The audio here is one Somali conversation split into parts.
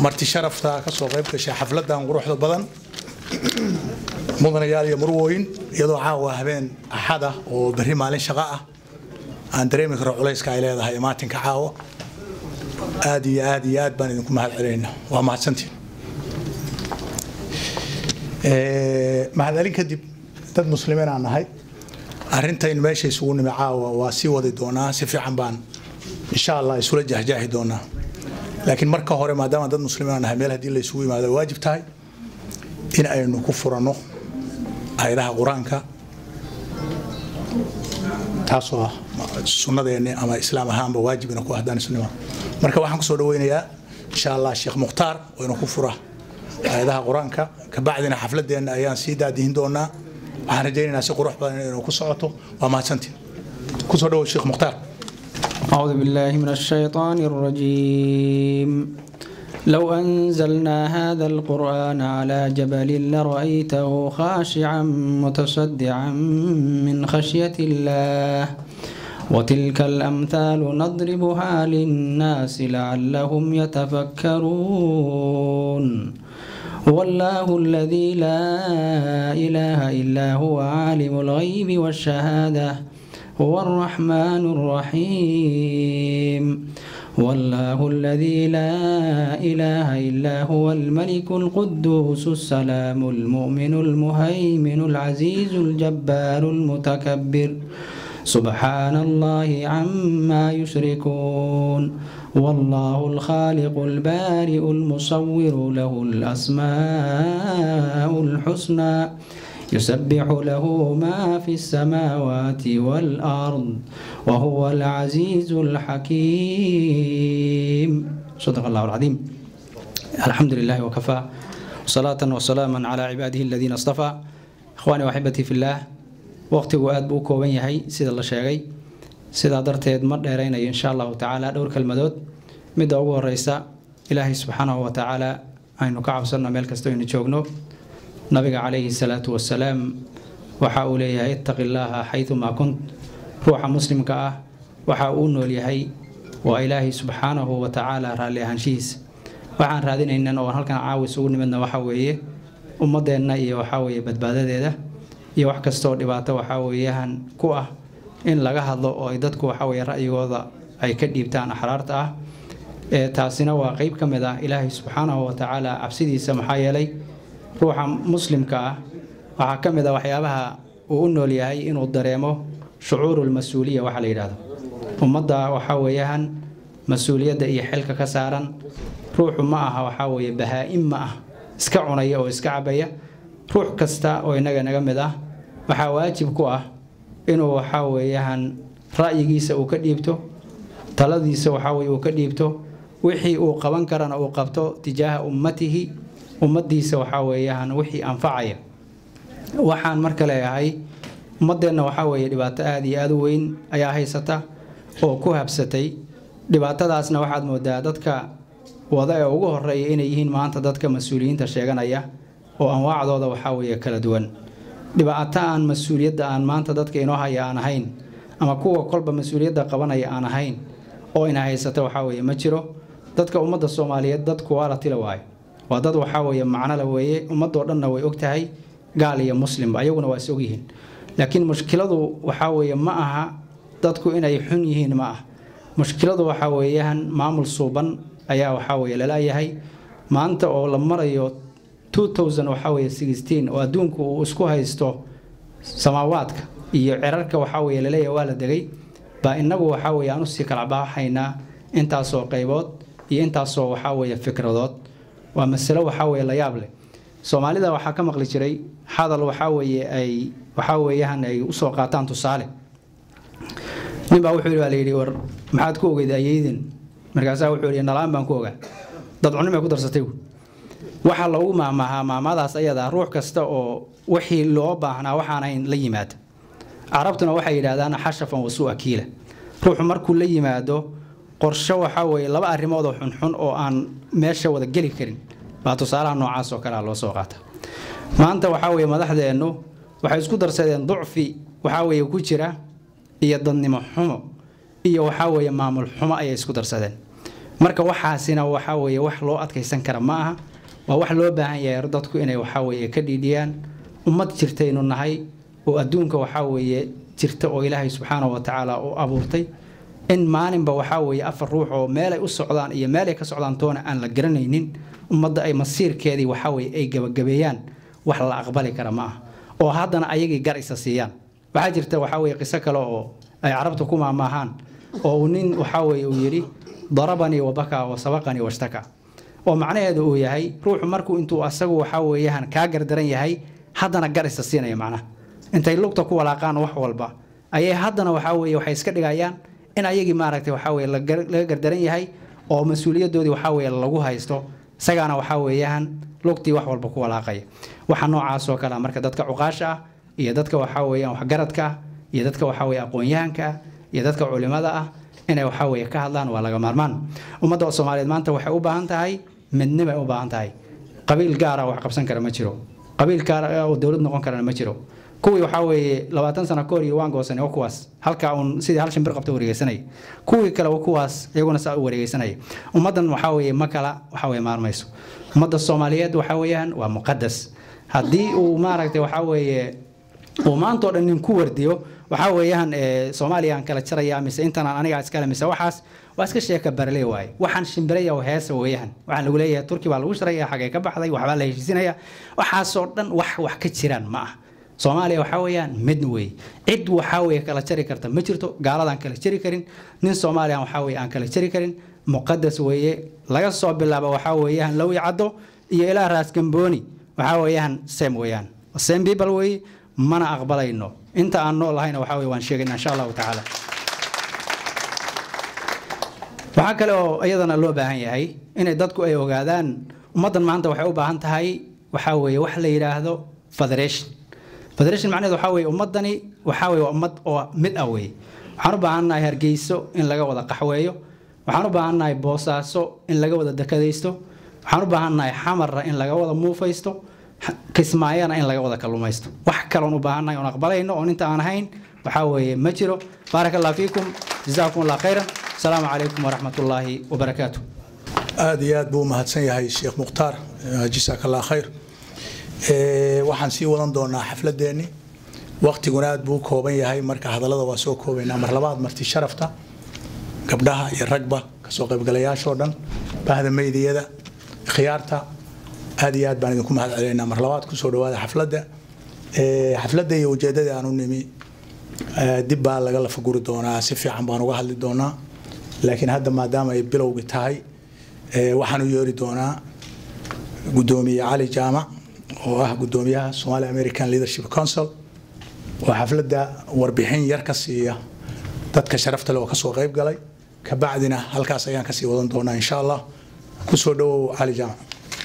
marti sharafta ka soo qayb gashay xafladan quruxda badan mudanayaal iyo murwooyin iyadoo caawa habeen axad ah oo berri maalin shaqo ah aan dareemi karo culayska ay leedahay maatinka caawa aad iyo aad iyo aad baan idinku mahad celinayna waa mahadsantiin mahadcelin kadib dad muslimiin aan nahay arrintaynu meesha isugu nimi caawa waa sii wadi doonaa si fiican baan insha allah isula jahjaahi doonaa laakiin marka hore maadaama dad muslimiin aan nahay meel haddii la isugu yimaado waajib tahay in aynu ku furanno ayadaha qur-aanka taasoo ah sunnadeenni ama islaam ahaanba waajibina ku ahdaan islima marka waxaan kusoo dhaweynayaa insha allah sheekh mukhtaar oo ina ku fura ayadaha qur-aanka kabacdina xafladeenna ayaan sii daadihin doonaa waxaan rajaynaynaa si qurux badan inaynu ku socoto waa mahadsantiin kusoo dhawow sheekh mukhtaar أعوذ بالله من الشيطان الرجيم لو أنزلنا هذا القرآن على جبل لرأيته خاشعا متصدعا من خشية الله وتلك الأمثال نضربها للناس لعلهم يتفكرون والله الذي لا إله إلا هو عالم الغيب والشهادة هو الرحمن الرحيم والله الذي لا إله إلا هو الملك القدوس السلام المؤمن المهيمن العزيز الجبار المتكبر سبحان الله عما يشركون والله الخالق البارئ المصور له الأسماء الحسنى يسبح له ما في السماوات والأرض وهو العزيز الحكيم صدق الله العظيم الحمد لله وكفى صلاة وسلاما على عباده الذين اصطفى إخواني وأحبتي في الله waqtigu aad buu u kooban yahay sida la sheegay sidaa darteed ma dheeraynayo insha allahu tacaala dhowr kelmadood midda ugu horeysa ilaahay subxaanahu wa tacaala aynu ka cabsanno meel kasta aynu joogno nabiga calayhi salaatu wasalaam waxa uu leeyahay ittaqi llaaha xaydumaa kunt ruuxa muslimka ah waxa uu nool yahay waa ilaahay subxaanahu wa tacaala raalli ahaanshihiisa waxaan raadinaynan oo halkan caawis ugu nimidna waxa weeye ummadeenna iyo waxaa weeye badbaadadeeda iyo wax kastoo dhibaato waxaa weeyaan ku ah in laga hadlo oo ay dadku waxaa weeye ra'yigooda ay ka dhiibtaan axraarta ah ee taasina waa qeyb ka mid ah ilaahay subxaanahu wa tacaala cabsidiisa maxaa yeelay ruuxa muslimka ah waxaa ka mid ah waxyaabaha uu u nool yahay inuu dareemo shucuurulmas-uuliya waxa la yidhaahdo ummadda waxaa weeyaan mas-uuliyadda iyo xilka ka saaran ruuxu ma aha waxaa weeye bahaa-im ma ah iska cunaya oo iska cabaya ruux kasta oo innaga naga mid ah waxaa waajib ku ah inuu waxaa weeyaan ra'yigiisa uu ka dhiibto taladiisa waxaa weye uu ka dhiibto wixii uu qaban karana uu qabto tijaaha ummatihi ummaddiisa waxaa weeyaan wixii anfacaya waxaan marka leeyahay ummaddeenna waxaa weeye dhibaato aada iyo aada u weyn ayaa haysata oo ku habsatay dhibaatadaasna waxaad moodaa dadka wada ee ugu horeeya inay yihiin maanta dadka mas-uuliyiinta sheeganaya oo anwaacdooda waxaa weeye kala duwan dhibaato aan mas-uuliyadda aan maanta dadka inoo haya aan ahayn ama kuwa kolba mas-uuliyadda qabanaya aan ahayn oo ina haysata waxaa weeye ma jiro dadka ummadda soomaaliyeed dadku waa la tila waayo waa dad waxaa weeye macnole weeye ummadoo dhanna way og tahay gaal iyo muslimba ayaguna waa is ogyihiin laakiin mushkiladu waxaa weeye ma aha dadku inay xun yihiin ma ah mushkiladu waxaa weeyaan maamul suuban ayaa waxaa weeye lalayahay maanta oo la marayo waxaa weye oo adduunku uu isku haysto samaawaadka iyo cirarka waxaa weye laleeyahay waa la degay baa inagu waxaa weye aan usii kala baaxaynaa intaasoo qaybood iyo intaasoo waxaa weye fikradood waa masalo waxaa weye la yaab leh soomaalida waxaa ka maqli jiray hadal waxaa weeye ay waxaa weeyaan ay usoo qaataan tusaale ninbaa wuxuu yidhi baa la yidhi war maxaad ku ogeyd ayeydin markaasaa wuxuu yidhi nalaan baan ku ogaa dad cunimay ku darsatay waxaa loogu maahmaahaa maamadaas ayada ruux kasta oo wixii loo baahnaa waxaanayn la yimaada carabtuna waxay yidhaahdaan xashafan wasuu akiila ruuxu markuu la yimaado qorsho waxaa weeye laba arrimood oo xunxun oo aan meesha wada geli karin baa tusaalaha noocaas oo kalea loo soo qaata maanta waxaa weeye madaxdeennu waxay isku darsadeen ducfi waxaa weeye ku jira iyo dadnimo xumo iyo waxaa weeye maamul xumo ayay isku darsadeen marka waxaasina waxaa weeye wax loo adkaysan kara ma aha waa wax loo baahan yahay dadku inay waxaa weeye ka dhiidhiyaan ummad jirtaynu nahay oo adduunka waxaa weeye jirta oo ilaahay subxaana wa tacaala u abuurtay in maalinba waxaa weeye afar ruux oo meelay u socdaan iyo meelay ka socdaan toona aan la garanaynin ummadda ay masiirkeedii waxaa weeye ay gabagabeeyaan wax la aqbali kara ma aha oo haddana ayagii gar isa siiyaan waxaa jirta waxaa weeye qiso kale oo ay carabta ku maamaahaan oo uu nin waxaa weeye uu yidhi darabanii wabakaa wa sabaqanii washtaka oo macnaheedu uu yahay ruuxu markuu intuu asagu waxaa weeyaan kaa gardaran yahay haddana gar isa siinaya macnaha intay lugta ku walaaqaan wax walba ayay haddana waxaa weeye waxay iska dhigayaan in ayagii maaragtay waxaa weeye laga gardaran yahay oo mas-uuliyadoodii waxaa weeye lagu haysto isagaana waxaa weeyaan lugtii wax walba ku walaaqaya waxa noocaas oo kale marka dadka cuqaasha ah iyo dadka waxaa weeyaan waxgaradka ah iyo dadka waxaa weeye aqoon-yahanka ah iyo dadka culimada ah inay waxaa weeye ka hadlaan waa laga maarmaan ummadda soomaaliyeed maanta waxay u baahan tahay midnimay u baahan tahay qabiil gaara wax qabsan kara ma jiro qabiil gaara oo dowlad noqon karana ma jiro kuwii waxaa weeye labaatan sano kahor iyo waan goosanay waa kuwaas halkaa uun sidii hal shimbir qabta wareegeysanaya kuwii kale waa kuwaas iyaguna saa u wareegeysanaya ummaddan waxaa weeye ma kala waxaa weeye maarmayso ummadda soomaaliyeed waxaa weeyaan waa muqadas haddii uu maaragtay waxaa weeye uu maanta oo dhan nin ku wardiyo waxaa weeyaan soomaaliya aan kala jaraya mise intanaan anigaa iskale mise waxaas waa iska sheeka barle waaye waxaan shimbiraya heesa weeyaan waxaan lagu leeyahay turki baa lagu sharaya xagee ka baxday waxbaa la heshiisinaya waxaasoo dhan wax wax ka jiraan ma ah soomaaliya waxaa weeyaan mid weeye cid waxaa weeye kala jari karta ma jirto gaaladaan kala jari karin nin soomaaliya waxaa weeye aan kala jari karin muqadas weeye laga soo bilaabo waxaa weeyaan lowi caddo iyo ilaa raas gambooni waxaa weeyaan sem weeyaan sem people weeye mana aqbalayno inta aan nool lahayna waxaa weye waan sheegayna insha allahu tacaala waxaa kale oo iyadana loo baahan yahay inay dadku ay ogaadaan ummaddan maanta waxay u baahan tahay waxaa weeye wax la yidhaahdo federation federation macnaheedu waxaa weeye ummaddani waxaa weeye waa ummad oo mid ah weeye waxaan u baahannahay hargeyso in laga wada qaxweeyo waxaan u baahannahay boosaaso in laga wada dekadaysto waxaan u baahannahay xamarra in laga wada muufaysto kismaayana in laga wada kalluumaysto wax kaloon u baahannahay oon aqbalayno oon inta aan ahayn waxaa weeye ma jiro baaraka allah fiikum jazaakum allah khayran asalaamu calaykum waraxmat ullaahi wabarakaatu aada iyo aad buu u mahadsan yahay sheekh mukhtaar jasaaka allah khayr waxaan sii wadan doonaa xafladeenni waktiguna aad buu u kooban yahay marka hadallada waa soo koobaynaa mar labaad marti sharafta gabdhaha iyo ragba kasoo qaybgalayaashoo dhan bahda meydiyada khiyaarta aad iyo aad baan idinku mahad celeynaa mar labaad kusoo dhawaada xafladda xafladda iyo ujeeddada aan u nimi dib baa laga lafaguri doonaa si fiican baan uga hadli doonaa laakiin hadda maadaama ay bilowgi tahay waxaan u yeeri doonaa gudoomiye cali jaamac oo ah gudoomiyaha somali american leadership council oo xafladda warbixin yar ka siiya dadka sharafta leh oo kasoo qayb galay kabacdina halkaas ayaan kasii wadan doonaa insha allah kusoo dhawow cali jaamac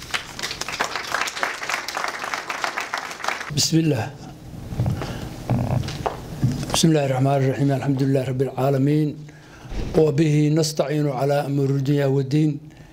بسم الله بسم الله الرحمن الرحيم الحمد لله رب العالمين وبه نستعين على أمور الدنيا والدين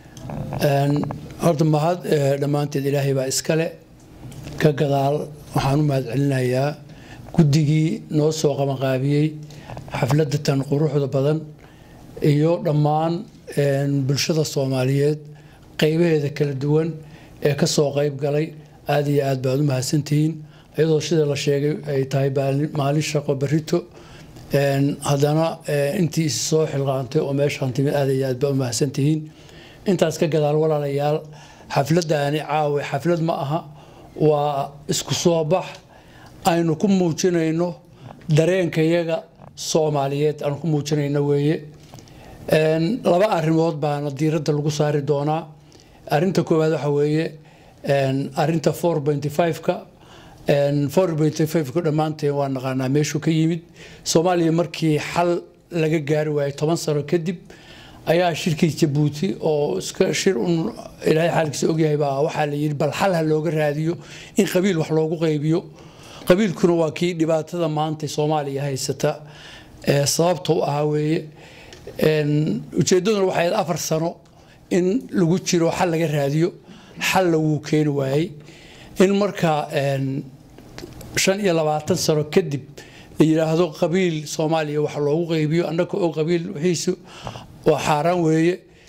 horta mahad dhammaanteed ilaahay baa iskale ka gadaal waxaan u mahad celinayaa guddigii noo soo qabanqaabiyey xafladda tan quruxda badan iyo dhammaan bulshada soomaaliyeed qaybaheeda kala duwan ee ka soo qayb galay aada iyo aad baad u mahadsantihiin iyadoo sida la sheegay ay tahay maalin shaqo barito haddana intii is soo xilqaantay oo meeshaan timid aada iyo aad baad u mahadsantihiin intaas ka gadaal walaalayaal xafladdaani caawe xaflad ma aha waa isku soo bax aynu ku muujinayno dareenkayaga soomaaliyeed aanu ku muujinayno weeye laba arrimood baana diiradda lagu saari doonaa arrinta koowaad waxa weeye arinta four pointy five-ka four pointy five-ka dhammaanteen waa naqaanaa meeshuu ka yimid soomaaliya markii xal laga gaari waayay toban sano kadib ayaa shirkii jabuuti oo iska shir un ilaahay xaalkiisa ogyahay baa waxaa la yidhi bal xal ha looga raadiyo in qabiil wax loogu qaybiyo qabiilkuna waa kii dhibaatada maanta soomaaliya haysata sababta u ahaa weeye ujeeddaduna waxay afar sano in lagu jiro xal laga raadiyo xalla wuu keeni waayey in markaa shan iyo labaatan sano kadib la yidhaahdo qabiil soomaaliya wax loogu qaybiyo annaka oo qabiil wixiisu waa xaaraan weeye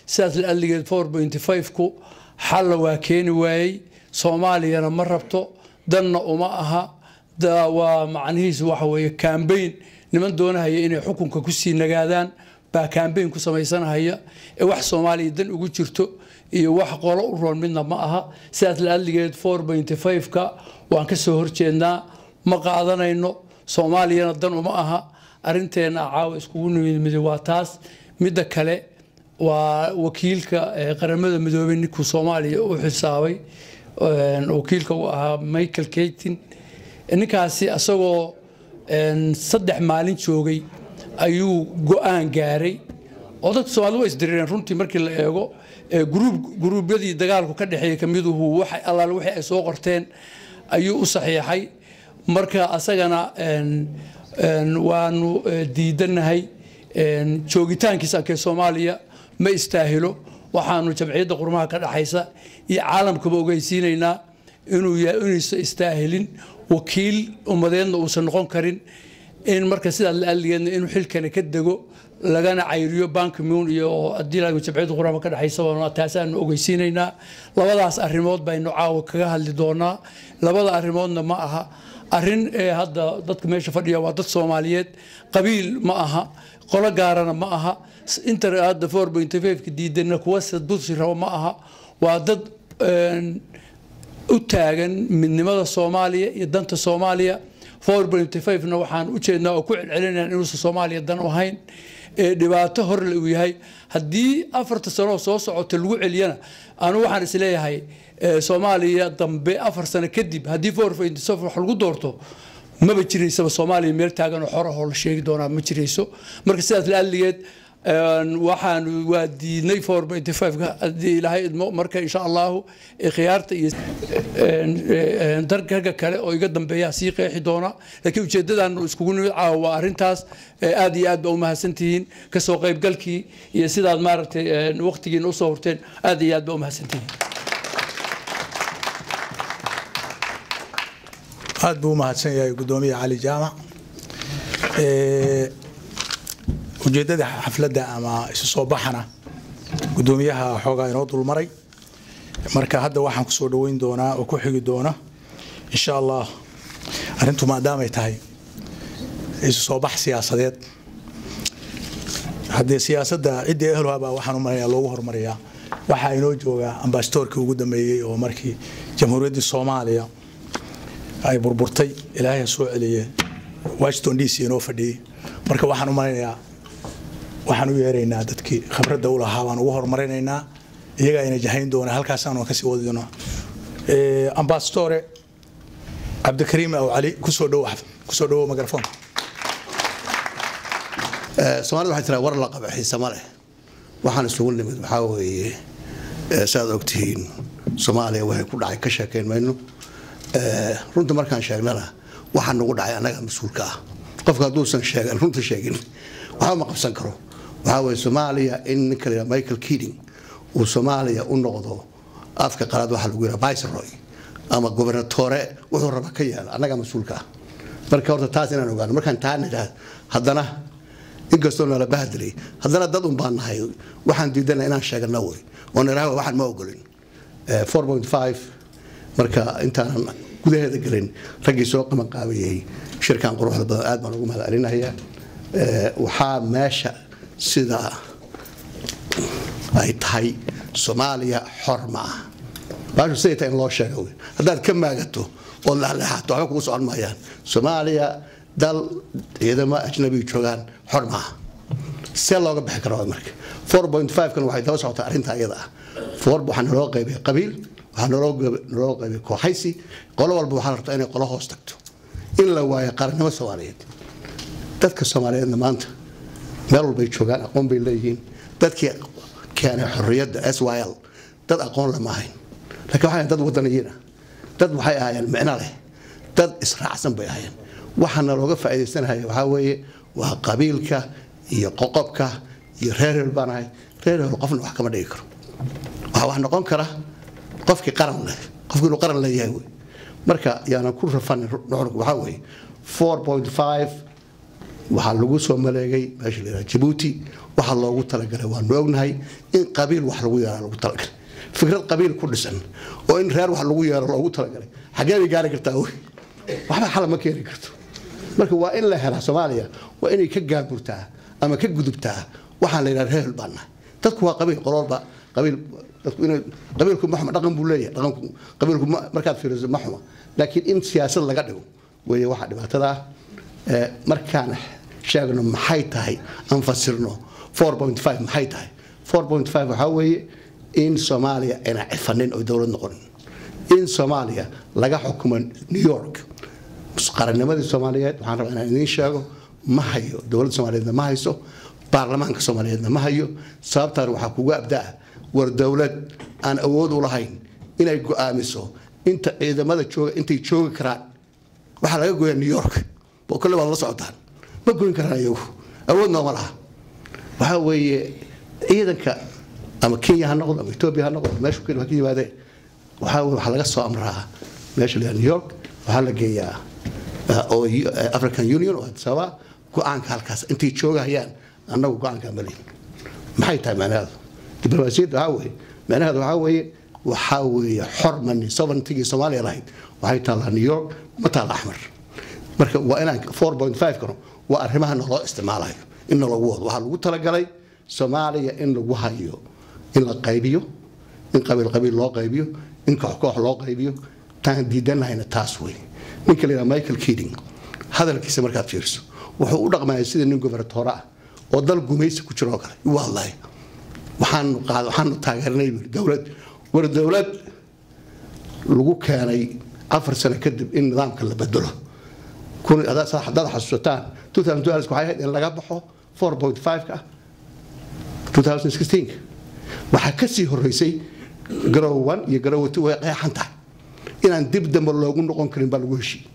sidaas la adligeed ku xalla waa keeni waayey soomaaliyana ma rabto danna uma aha waa macnihiisu waxa weeye kambayn niman doonahaya inay xukunka kusii nagaadaan baa kambayn ku samaysanahaya ee wax soomaaliya dan ugu jirto iyo wax qolo u roon midna ma aha sidaas la adligeed ka waan ka soo horjeednaa ma qaadanayno soomaaliyana dan uma aha arinteenna caawa iskugu nimid waa taas midda kale waa wakiilka qaramada midoobey ninkuu soomaaliya u xisaabay wakiilka uu ahaa michael kaytin ninkaasi asagoo saddex maalin joogay ayuu go-aan gaaray oo dadka soomaalida waa isdirireen runtii markii la eego guruubyadii dagaalku ka dhexeeyey kamiduhu allaale wixii ay soo qorteen ayuu u saxiixay marka asagana waanu diidanahay joogitaankiisa ankee soomaaliya ma istaahilo waxaanu jamciyadda qurmaha ka dhaxaysa iyo caalamkaba ogeysiinaynaa inuusan istaahilin wakiil ummadeedna uusan noqon karin in marka sidaas la adligeedna inuu xilkani ka dego lagana cayriyo bankimun iyo haddii jamciyadda qurmaha ka dhaxaysa taasaanu ogeysiinaynaa labadaas arrimood baynu caawa kaga hadli doonaa labada arrimoodna ma aha arrin hadda dadka meesha fadhiya waa dad soomaaliyeed qabiil ma aha qolo gaarana ma aha inta hadda ka diidana kuwa dulsi rabo ma aha waa dad u taagan midnimada soomaaliya iyo danta soomaaliya na waxaan u jeednaa oo ku celcelinayaan inuusan soomaaliya dan u ahayn ee dhibaato horle uu yahay haddii afarta sanoo soo socota lagu celiyana anu waxaan isleeyahay soomaaliya dambe afar sano kadib haddii wax lagu doorto maba jiraysaba soomaaliya meel taagan oo xorahoo la sheegi doonaa ma jirayso marka sidaas la adligeed waxaan waa diidnay haddii ilaahay idmo marka insha allahu khiyaarta iyo dargaga kale oo iga dambeeya sii qeexi doona laakiin ujeedadan iskugu nimid caawa waa arrintaas aad iyo aad ba u mahadsantihiin kasoo qaybgalkii iyo sidaad maaragtay waqtigiina usoo horteen aad iyo aad ba u mahadsantihiin aad buu u mahadsan yahay gudoomiye cali jaamac ujeeddada xafladda ama isu soo baxana gudoomiyaha xoogaa inoo dulmaray marka hadda waxaan kusoo dhaweyn doonaa oo ku xigi doona insha allah arrintu maadaamay tahay isu soo bax siyaasadeed haddee siyaasadda ciddii ehelhabaa waxaan u maraya loogu hormarayaa waxaa inoo jooga ambasadoorkii ugu dambeeyey oo markii jamhuuriyaddii soomaaliya ay burburtay ilaahay soo celiye washington d c inoo fadhiyey marka waxaan u maraynayaa waxaan u yeeraynaa dadkii khibradda u lahaa baan ugu horumarinaynaa iyagaa ina jahayn doona halkaasaan kasii wadi doonaa ambasadore cabdikariim aw cali kusoo dhow kusoo dhowo mikrofon soomaalida waxay tiraa war la qaba xiise ma leh waxaan isugu nimid waxaa weeye saaad ogtihiin soomaaliya waxay ku dhacay ka sheekayn mayno runta markaan sheegnana waxaa nagu dhacay annaga mas-uulka ah qofka hadduusan sheegan runta sheegin waxba ma qabsan karo waxaa weye soomaaliya in ninka la michael keating uu soomaaliya u noqdo afka qalaad waxaa lagu yidhaha viceroy ama gobernatore wuxuu raba ka yaala annaga mas-uulka ah marka horta taas inaan ogaano markaan taa nidhaah haddana inkastoo nala bahadilay haddana dad un baan nahay waxaan diidana inaan sheegana wey oo nidhaah waxaan ma ogolin marka intaanan gudaheeda gelin raggii soo qabanqaabayay shirkan quruxda badan aad baan ugu mahad celinayaa waxaa meesha sida ay tahay soomaaliya xor ma ah baashu siday tahay in loo sheega wey haddaad ka maagato ood leexleexato waxba kugu socon maayaan soomaaliya dal ciidamo ajnabi joogaan xor ma ah see looga bixi kara marka kan waxay daba socotaa arrinta iyada ah waxaa naloo qaybay qabiil waxaa naloo qaybay kooxaysi qolo walba waxaa la rabtaa inay qolo hoos tagto in la waayo qarannimo soomaaliyeed dadka soomaaliyeedna maanta meel walbay joogaan aqoon bay leeyihiin dadkii keenay xorriyadda s y l dad aqoon lama ahayn laakiin waxay dad wadaniyiin ah dad waxay ahaayeen micno leh dad israacsan bay ahaayeen waxaana looga faa'iidaysanaya waxaa weeye waa qabiilka iyo qoqobka iyo reer heel baan ahay reer heel qofna wax kama dhigi karo waxaa wax noqon kara qofkii qaran leh qofkii inuu qaran leeyahay wey marka yaanan ku rafanin nuxurku waxaa weeye four point five waxaa lagu soo maleegay meesha la yidhaha jabuuti waxaa loogu talagalay waanu ognahay in qabiil wax lagu yeera loogu talagalay fikrad qabiil ku dhisan oo in reer wax lagu yeero loogu talagalay xaggee bay gaari kartaa wey waxba xala ma keeni karto marka waa in la helaa soomaaliya waa inay ka gaagurtaa ama ka gudubtaa waxaan la yidhaha reer baan nahay dadku waa qabiil qololba qabiil dadku inay qabiilku ma xuma dhaqan buu leeyahay dhaqanku qabiilku ma- markaad fiiriso ma xuma laakiin in siyaasad laga dhigo weeye waxa dhibaatada ah Ee, markaan sheegno maxay tahay aan fasirno 4.5 maxay tahay 4.5 waxaa weeye in soomaaliya ayna cifanin oo dowlad noqonin in soomaaliya laga xukumo new york qarannimadii soomaaliyeed waxaan rabaa inaan idiin sheego ma hayo dowladda soomaaliyeedna ma hayso baarlamaanka soomaaliyeedna ma hayo sababtaan waxaa kugu abdaa war dowlad aan awood u lahayn inay go'aamiso inta ciidamada jooga intay joogi karaan waxaa laga goyaa new york oo kolle waad la socotaan ma goyn karaan iyagu awood nooma laha waxaa weeye ciidanka ama kenya ha noqdo ama etoobiya ha noqdo meeshu kale ha ka yimaadeen waxaa weye waxaa laga soo amraa meesha la yidhaha new york waxaa la geeyaa uh, oo U- uh, african union oo addis ababa go-aanka halkaas intay joogahayaan annagu go-aanka malin maxay tahay macnaheedu diblomaasiyadda waxaa weeye macnaheedu waxaa weeye waxaa weeye xor mani sovereigntigii soomaaliya lahayd waxay taallaa new york ma taalla axmar marka waa inaan 4.5 kano waa arrimaha naloo isticmaalayo in nalagu wado waxaa lagu talagalay soomaaliya in lagu hayo in la qaybiyo in qabiil qabiil loo qaybiyo in koox koox loo qaybiyo taan diidanahayna taas wey ninka la yidhaha michael keating hadalkiisa markaad fiiriso wuxuu u dhaqmaya sida nin gobernatoore ah oo dal gumaysi ku jiro oo kale u hadlaya waxaanu qaad waxaanu taageernay buu yidhi dowlad war dowlad lagu keenay afar sano kadib in nidaamka la bedelo kun hadaad hadaad xasuusataan 2012 waxay ahayd in laga baxo 4.5 ka 2016 waxaa ka sii horeysay garow 1 iyo garow 2 way qeexan tahay inaan dib dambe loogu noqon karin baa lagu heshiiyey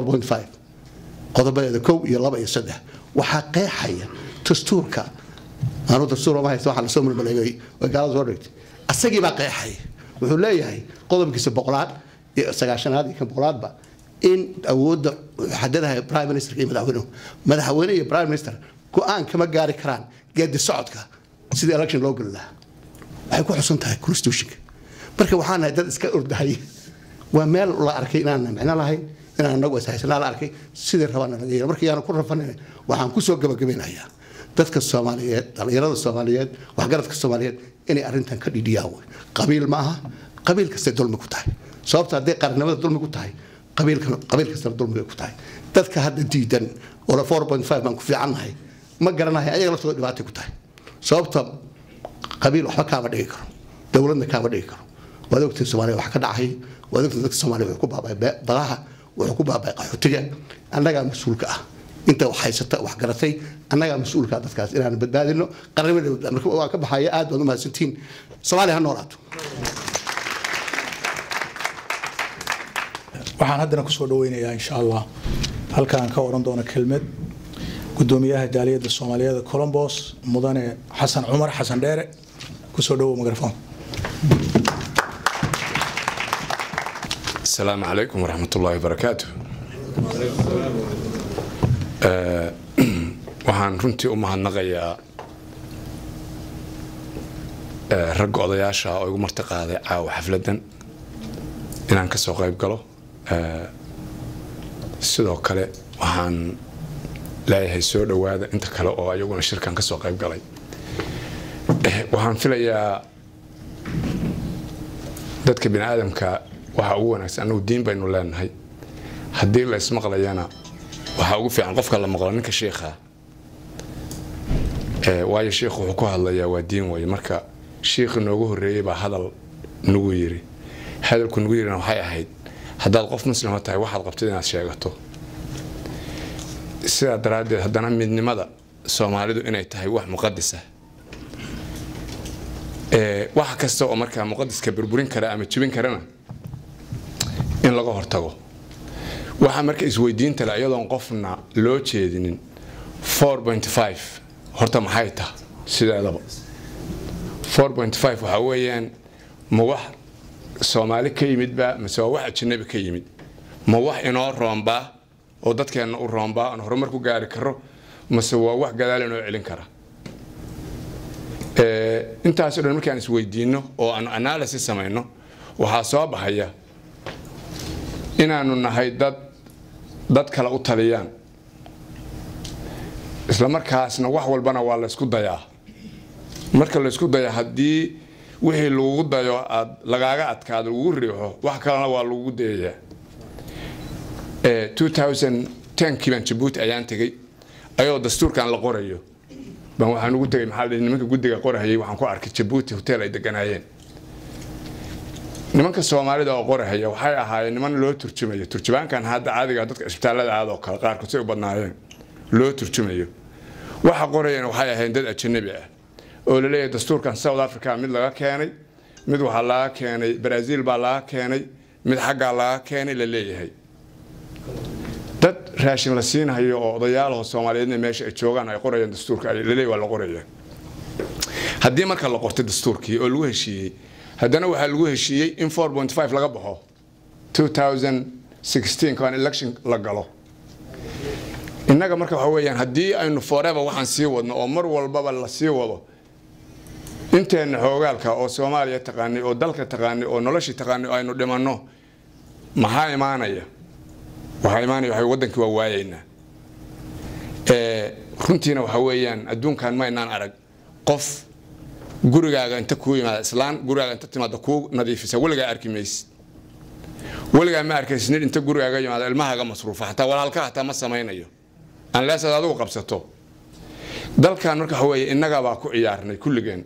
4.5 qodobadeeda kow iyo laba iyo saddex waxaa qeexaya dastuurka aanu dastuur ma haysta waxaa lasoo mulmaleegay way gaalada soo dhigtay asagii baa qeexaya wuxuu leeyahay qodobkiisa boqolaad iyo sagaashanaad iyo kan boqolaadba in awoodda xadadaha prime minister iyo madaxweynuhu madaxweyne iyo prime minister go-aan kama gaari karaan geedi socodka sidii election loo geli lahaa waxay ku xusan tahay constitutionka marka waxaan nahay dad iska ordahay waa meel la arkay inaan micno lahayn inaan anagu ishaysanaa la arkay sidii rabaan naga yeelo marka yaanu ku rafanin waxaan kusoo gabagabeynayaa dadka soomaaliyeed dhallinyarada soomaaliyeed waxgaradka soomaaliyeed inay arrintan ka dhidhiyaan wey qabiil ma aha qabiil kastay dulmi ku tahay sababta hadday qarannimada dulmi ku tahay qabiilkan qabiil kastana dulmi bay ku tahay dadka hadda diidan oo la 4.5 baan ku fiicannahay ma garanahay ayaga laftooda dhibaatay ku tahay sababta qabiil waxba kaama dhigi karo dowladna kaama dhigi karo waad ogtiin soomaaliya wax ka dhacay waad ogtiin dadka soomaaliya wuxuu ku baabay badaha wuxuu ku baabay qaxootiga annagaa mas-uulka ah inta wax haysata wax garatay annagaa mas-uulka ah dadkaas inaan badbaadino qarnimada marka waa ka baxaya aad baad u mahadsantihiin soomaaliya ha noolaato waxaan haddana kusoo dhaweynayaa insha allah halkaan ka oran doona kelmad gudoomiyaha jaaliyadda soomaaliyeed colombos mudane xasan cumar xasan dheere kusoo dhawow mikrofon السلام عليكم ورحمة الله وبركاته waxaan runtii u mahadnaqayaa ragga odayaasha oo igu marti qaaday caawa xafladan inaan kasoo qayb galo sidoo kale waxaan leeyahay soo dhowaada inta kale oo ayaguna shirkan kasoo qayb galay waxaan filayaa dadka bini aadamka waxaa ugu wanaagsan annagu diin baynu leenahay haddii la ismaqlayana waxaa ugu fiican qofka la maqlo ninka shiikha waayo shiikhu wuxuu ku hadlayaa waa diin weye marka shiikhi noogu horreeyey baa hadal nagu yiri hadalku nagu yirina waxay ahayd haddaad qof muslima tahay waxaad qabtid inaad sheegato sidaa daraaddeed haddana midnimada soomaalidu inay tahay wax muqadis ah wax kasta oo markaa muqadiska burburin kara ama jibin karana in laga hortago waxaa marka isweydiinta le iyadoon qofna loo jeedinin 4.5 horta maxay taha sideedaba 4.5 waxaa weeyaan ma wax soomaali ka yimidba mase waa wax ajanabi ka yimid ma wax inoo roombaa oo dadkeenna u roombaa aan horumar ku gaari karo mase waa wax gadaal inoo celin kara intaasoo dhan markaan isweydiinno oo aanu analysis samayno waxaa soo baxaya inaanu nahay dad dad kale u taliyaan isla markaasna wax walbana waa laysku dayaa marka laysku daya haddii wixii lagugu dayo aad lagaaga adkaado lagugu riixo wax kalena waa lagugu dayayaa 2010kii baan jabuuti ayaan tegey ayadoo dastuurkan la qorayo baan waxaan ugu tegay maxaa la dhihi nimanka guddiga qorahayay waxaan ku arkay jabuuti hotel ay deganaayeen nimanka soomaalida oo qorahaya waxay ahaayeen niman loo turjumayo turjubaankan hadda caadiga dadka isbitaallada aad oo kale qaarkood say u badnaayeen loo turjumayo waxa qorayeen waxay ahayn dad ajanabi ah oo la leeyahay dastuurkan south africa mid laga keenay mid waxaa laga keenay brazil baa laga keenay mid xaggaa laga keenay la leeyahay dad raashin la siinhayo oo odayaalaho soomaaliyeedna meesha ay joogaan ay qorayaan dastuurka laleeyahy waa la qoraya haddii marka la qortay dastuurkii oo lagu heshiiyey haddana waxaa lagu heshiiyey in 4.5 laga baxo 2016 kan election la galo innaga marka waxa weeyaan haddii aynu forever waxaan sii wadno oo mar walbaba la sii wado inteenna xoogaalka oo soomaaliya taqaanay oo dalka taqaanay oo noloshii taqaanay oo aynu dhimanno maxaa imaanaya waxaa imaanaya waxa wadankii waa waayaynaa runtiina waxa weeyaan adduunkan maynaan arag qof gurigaaga inta kuu yimaada islaan gurigaaga inta timaada kuu nadiifisa weligaa arki maysid weligaa ma arkaysid nin inta gurigaaga yimaada ilmahaaga masruufa xataa walaalka hataa ma samaynayo unless aad adigu qabsato dalkan marka waxa weeye innagabaa ku ciyaarnay kulligeen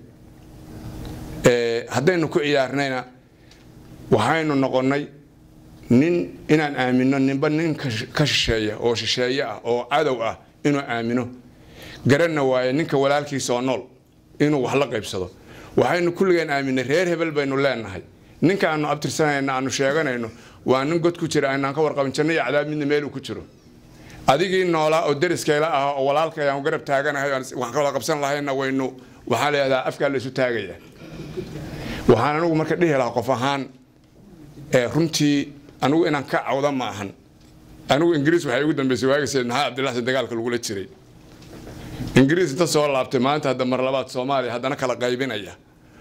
haddaynu ku ciyaarnayna waxaynu noqonnay nin inaan aamino ninba nin ka shisheeya oo shisheeye ah oo cadow ah inuu aamino garanna waaye ninka walaalkiisa oo nool inuu wax la qaybsado waxaynu kulligeen aaminay reer hebel baynu leenahay ninka aanu abtirsanayna aanu sheeganayno waa nin god ku jira aynaan ka warqabin janno iyo cadaab midna meeluu ku jiro adigii noolaa oo deriskayla ah oo walaalkay aan garab taaganahay waxaan ka wada qabsan lahayna waynu waxaa leedaha afkaa laysu taagaya waxaan anigu marka dhihi lahaa qof ahaan runtii anigu inaan ka cawda ma ahan anigu ingiriis waxay ugu dambeysay waagi sayid maxamed cabdillahi dagaalka lagula jiray ingiriis inta soo laabtay maanta hadda mar labaad soomaaliya haddana kala qaybinaya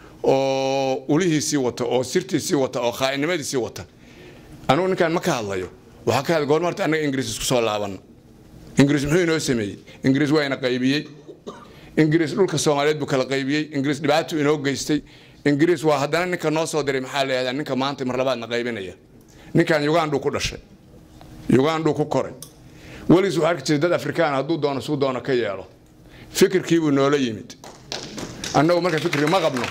oo ulihiisii wata oo sirtiisii wata oo khaa'inimadiisii wata anigu ninkaan ma ka hadlayo waxaa ka hadlay goorma horta annaga ingiriis isku soo laabanno ingiriis muxuu inoo sameeyey ingiriis waa ina qaybiyey ingiriis dhulka soomaaliyeed buu kala qaybiyey ingiriis dhibaatuu inoo geystay ingiriis waa haddana ninka noo soo diray maxaa la yihahdaa ninka maanta mar labaadna qaybinaya ninkan ugandhuu ku dhashay ugandhuu ku koray weligiis wuxuu arki jiray dad afrikaan hadduu doono suu doono ka yeelo fikirkiibuu noola yimid annagu marka fikri ma qabno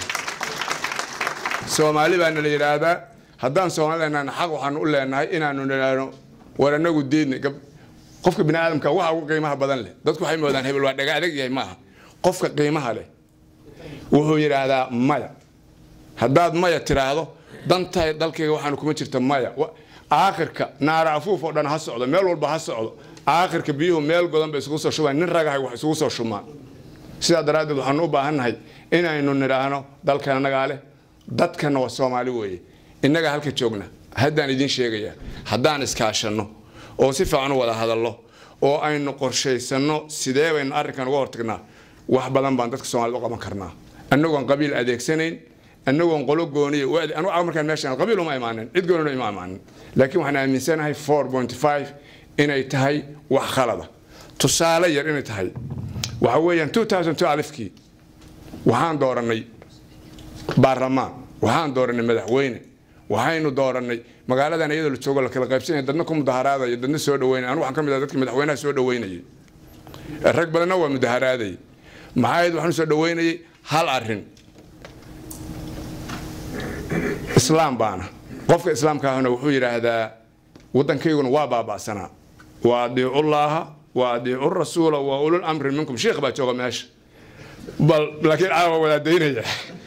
soomaali baana la yidhaahdaa haddaan soomaali leenahayna xaq waxaanu u leenahay inaanu nidhaahno war annagu diidnay qofka bini aadamka waxa ugu qiimaha badan leh dadku waxay moodaan hebel waa dhaga adag yahay maaha qofka qiimaha leh wuxuu yidhaahdaa maya haddaad maya tiraahdo danta dalkayga waxaanu kuma jirta maya aakhirka naara afuuf oo dhan ha socdo meel walba ha socdo aakhirka biyuhu meel godan bay isugu soo shubaan nin ragahay wax isugu soo shumaan sidaa daraaddeed waxaanu u baahannahay inaynu nidhaahno dalkan annagaa leh dadkanna waa soomaali weeye innaga halka joogna haddaan idiin sheegayaa haddaan iskaashanno oo si fiican u wada hadallo oo aynu qorshaysanno sidee baynu arrinkan uga hortagnaa wax badan baan dadka soomaalida u qaban karnaa annagoon qabiil adeegsanayn annagoon qolo gooniya anugu markaan meeshaan qabiil uma imaanin cid goonina ima imaanin laakiin waxaan aaminsanahay 4.5 inay tahay wax khalada tusaale yar inay tahay waxa weeyaan 2002 alifkii waxaan doorannay baarlamaan waxaan doorannay madaxweyne waxaynu doorannay magaaladan iyadoo la joogo la kala qaybsanaya dadna ku mudaharaadaya dadna soo dhaweynaya anigu waxaan ka mid ah dadkii madaxweynaha soo dhaweynayay rag badanna waa mudaharaadayay maxaa ahayd waxaan soo dhaweynayay hal arrin islaam baana qofka islaamka ahna wuxuu yidhaahdaa waddankayguna waa baaba'sanaa wa adiicullaaha wa adiicu rasuula wa ulul amri minkum sheekh baa jooga meesha bal laakiin caawa wadaadaynaya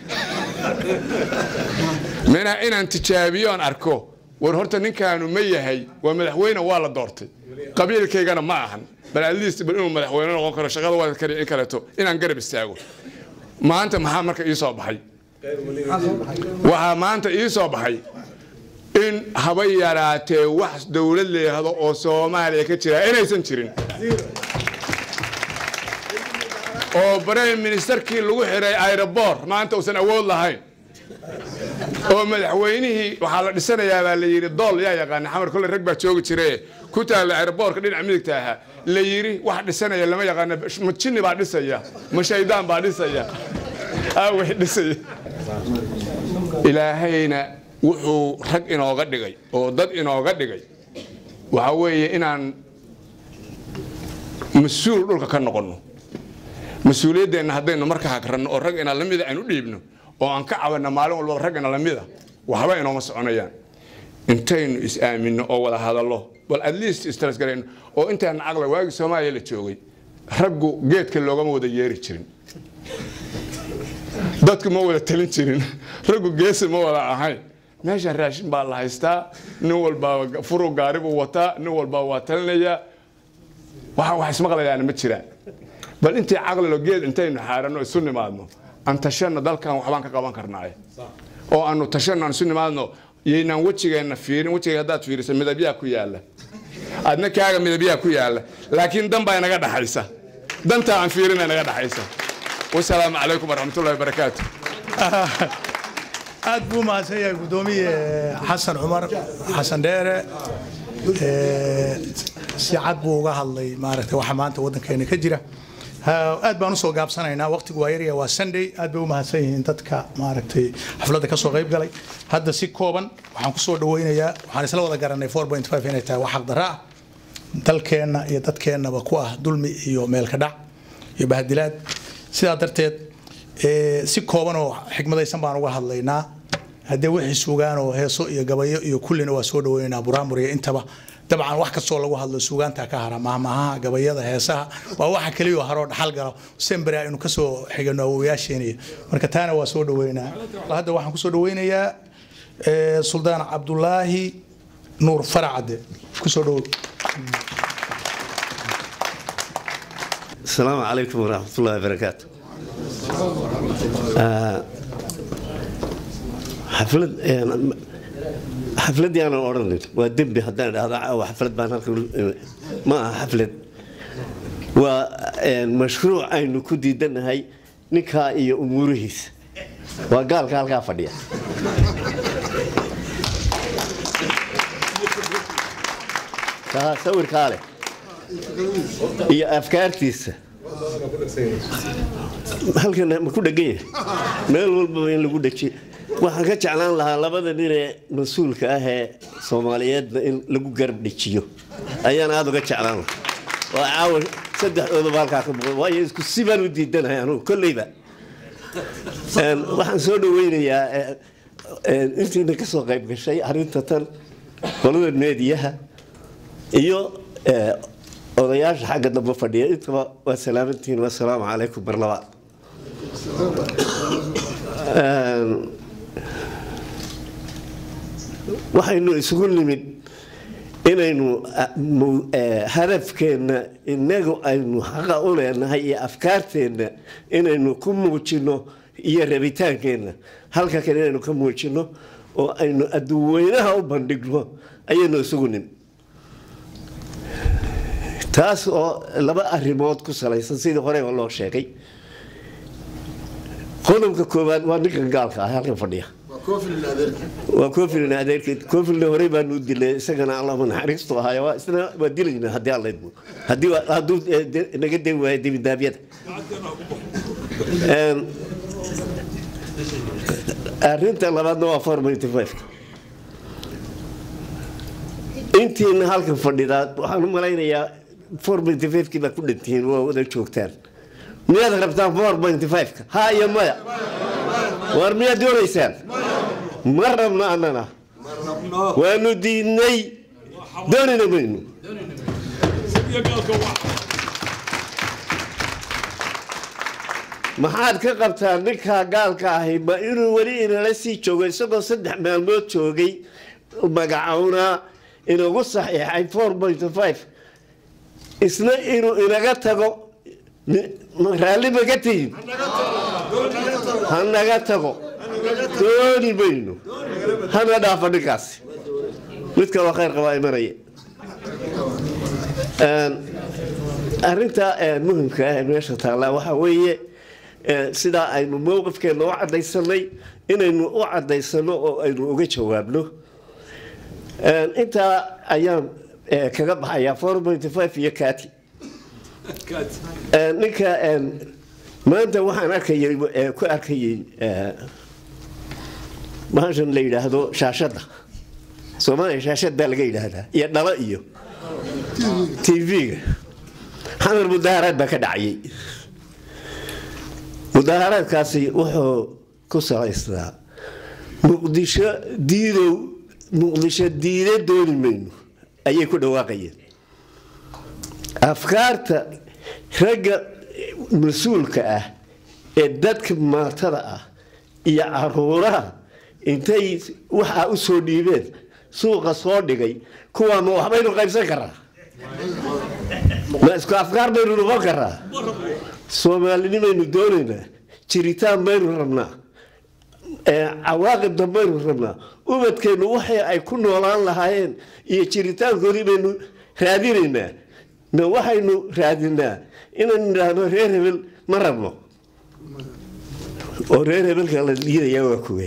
mina inaan tijaabiyoon arko war horta ninkaanu ma yahay waa madaxweyne waa la doortay qabiilkaygana ma ahan bal atleast bal inuu madaxweyne noqon karo shaqada waa kale in kaleeto inaan garab istaago maanta maxaa marka ii soo baxay waxaa maanta ii soo baxay in haba yaraatee wax dowlad leehdo oo soomaaliya ka jira inaysan jirin oo brime ministerkii lagu xiray aeroboor maanta uusan awood lahayn oo madaxweynihii waxaa la dhisanayaa baa la yidhi dool yaa yaqaana xamar kolle rag baa joogi jire ku taalla aeroboorka dhinaca midigta ahaa la yidhi wax dhisanaya lama yaqaana ma jinni baa dhisaya ma shaydaan baa dhisaya aaway dhisaya ilaahayna wuxuu rag inooga dhigay oo dad inooga dhigay waxa weeye inaan mas-uul dhulka ka noqonno mas-uuliyaddeenna haddaynu marka hagranno oo rag ina lamida aynu dhiibno oo aan ka cabanno maalin walba rag ina lamida waxba inooma soconayaan intaynu is-aaminno oo wada hadallo bal at least istrasgarayno oo intaan caqla waagii soomaaliya la joogay raggu geedka loogama wada yeeri jirin dadku ma wada talin jirin raggu geesi ma wada ahayn meesha raashin baa la haystaa nin walbaa furu gaari buu wataa nin walbaa waa talinayaa waxa wax ismaqlayaana ma jiraan bal intii caqlilo geed intaynu xaaranno isu nimaadno aan tashanno dalkan waxbaan ka qaban karnaaye oo aanu tashanno aan isu nimaadno yaynaan wejigeenna fiirin wejigay haddaad fiiriso midabyaa ku yaalla adna kaaga midabyaa ku yaalla laakiin dan baa inaga dhaxaysa dantaa aan fiirina inaga dhaxaysa wasalaamu calaykum waraxmatullahi wabarakaatu aad buu mahadsan yahay guddoomiye xasan cumar xasan dheere si cad buu uga hadlay maaragtay waxa maanta waddankeena ka jira aad baan usoo gaabsanaynaa waqtigu waa yarya waa sunday aad bay u mahadsan yihiin dadka maaragtay xafladda kasoo qayb galay hadda si kooban waxaan kusoo dhaweynayaa waxaan isla wada garanay inay tahay wax xaqdarra ah dalkeenna iyo dadkeennaba ku ah dulmi iyo meelka dhac iyo bahadilaad sidaa darteed si kooban oo xikmadaysan baan uga hadlaynaa haddee wixii sugaan oo heeso iyo gabayo iyo kullina waa soo dhaweynaynaa buraamur iyo intaba dabcan wax kastoo lagu hadlo suugaanta ka hara mahmahaha gabayada heesaha waa waxa keliya oo haroo dhaxal galo sembere aynu kasoo xigano awowayaasheeniya marka taana waa soo dhaweynaa hadda waxaan kusoo dhaweynayaa suldaan cabdulaahi nuur faracade kusoo dhawow السلام عليكم ورحمة الله وبركاته حفلة xafladii aanan odhanin waa dembi haddaan idhahdo caawa xaflad baan halka ma aha xaflad waa mashruuc aynu ku diidanahay ninkaa iyo umuurihiisa waa gaalka halkaa fadhiya kaa sawirkaa leh iyo afkaartiisa halkan ma ku dhegan yahay meel walbaba in lagu dhejiyo waxaan ka jeclaan lahaa labada ninee mas-uulka ah ee soomaaliyeedna in lagu garab dhejiyo ayaan aada uga jeclaan lahaa waa caawa saddexdoodaba halkaa ka muuqda waayo isku si baan u diidanahay anugu kolleyba waxaan soo dhaweynayaa intiina kasoo qayb gashay arrinta tan qolada meediyaha iyo odayaasha xagga dambe fadhiya intaba waa salaamantihiin wasalaamu calaykum mar labaad waxaynu isugu nimid inaynu hadafkeenna inagu aynu xaqa u leenahay iyo afkaarteenna inaynu ku muujino iyo rabitaankeenna halka kale inaynu ka muujino oo aynu adduweynaha u bandhigno ayaynu isugu nimid taas oo laba arimood ku salaysan sidii horeba loo sheegay qodobka koowaad waa ninkan gaalka ah halkan fadhiya waa koofilin adeerkeed koofilna horey baanu dilay isagana allama naxariistu ahaay waa isna waa dilayna haddii alla idmo haddii hadduu naga den waayo dibidaabyada arrinta labaadna waa four ninety five intiina halkan fadhidaa waxaan u malaynayaa four ninety five kii baa ku dhantihiin waa wada joogtaan miyaad rabtaan four ninety five ka ha iyo maya war miyaad doonaysaan ma rabno annana waanu diidnay doonina maynu maxaad ka qabtaa ninkaa gaalka ahi ma inuu weli inala sii joogo isagoo saddex maalmood joogay magacownaa inagu saxiixay four point five isna inuu inaga tago raalli maga tihin ha naga tago dooni mayno hana dhaafa ninkaasi mid kaloo khayr qabaa imanaya arrinta muhimka ah ee meesha taallaa waxaa weeye sidaa aynu mowqifkeena u cadaysanay inaynu u cadaysano oo aynu uga jawaabno intaa ayaan kaga baxayaa four point five iyo kati ninka maanta waxaan arkayay ku arkayay bahashan la yidhaahdo shaashadda soomaaliya shaashad baa laga yidhaahdaa iyo dhalo iyo tv-ga xamar mudaaharaad baa ka dhacayay mudaaharaadkaasi wuxuu ku salaysnaa muqdisho diidow muqdisho diida dooni mayno ayay ku dhawaaqayeen afkaarta ragga mas-uulka ah ee dadka maatada ah iyo caruuraha intay waxaa u soo dhiibeen suuqa soo dhigay kuwaa ma waxbaynu qaybsan karaa ma isku afkaar baynu noqon karaa soomaalinimaynu doonaynaa jiritaan baynu rabnaa cawaaqib dambaynu rabnaa ubadkeennu waxay ay ku noolaan lahaayeen iyo jiritaankoodii baynu raadinaynaa ma waxaynu raadinaa inaynu idhaahno reer hebel ma rabno oo reer hebelka la liidayaa waa kuwe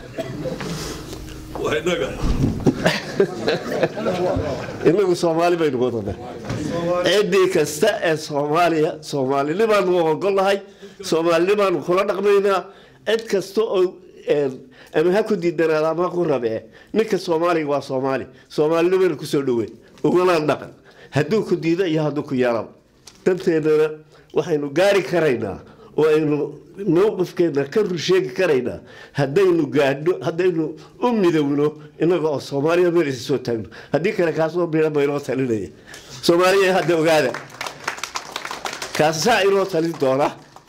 inagu soomaali baynu wadanaa ciddii kasta ee soomaaliya soomaalinimaanu ogolahay soomaalinimaanu kula dhaqmaynaa cid kasta oo ama ha ku diidanaada ama ha ku rabee ninka soomaaliga waa soomaali soomaalinimaynu kusoo dhoween ugalaan dhaqan hadduu ku diido iyo hadduu ku yeelaba danteennana waxaynu gaari karaynaa oo aynu mowqifkeena ka rusheegi karaynaa haddaynu gaadhno haddaynu u midowno inaga oo soomaaliya meel isa soo taagno haddii kale kaasoo biira baynoo talinaya soomaaliya hadda ogaada kaasaa inoo talin doona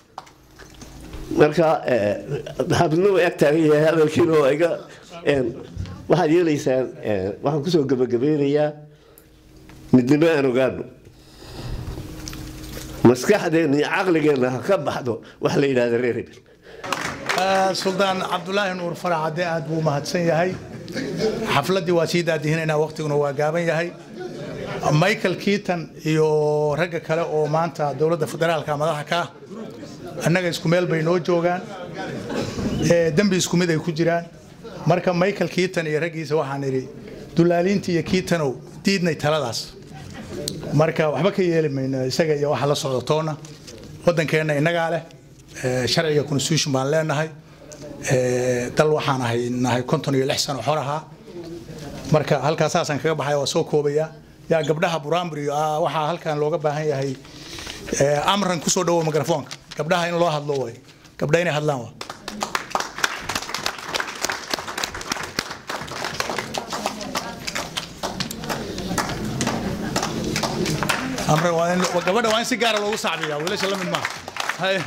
marka xabidna way ag taagan yahay hadalkiina oo iga waxaad yeelaysaan waxaan kusoo gabagabeynayaa midnimo aan ogaano maskaxdeena iyo caqligeenna ha ka baxdo wax la yidhahda reer hebel suldaan cabdulaahi nuur farax cadde aad buu mahadsan yahay xafladdii waa sii daadihinaynaa waqtiguna waa gaaban yahay michael keaton iyo ragga kale oo maanta dowladda federaalka madaxa ka ah annaga isku meel bay noo joogaan dembi isku mid ay ku jiraan marka michael keaton iyo raggiisa waxaan idhi dulaaliintii iyo keatonow diidnay taladaas marka waxba ka yeeli mayno isaga iyo waxa la socdo toona waddankeenna innagaa leh sharciga constitution baan leenahay dal waxaan ahay nahay konton iyo lix sano xor ahaa marka halkaas saasaan kaga baxaya waa soo koobaya yaa gabdhaha buraambur iyo waxaa halkan looga baahan yahay amran kusoo dhawo mikrofoonka gabdhaha in loo hadlo way gabdha inay hadlaan waa amran waa in gabadha waa in si gaara loogu sacbiyaa wiilasha la mid maaha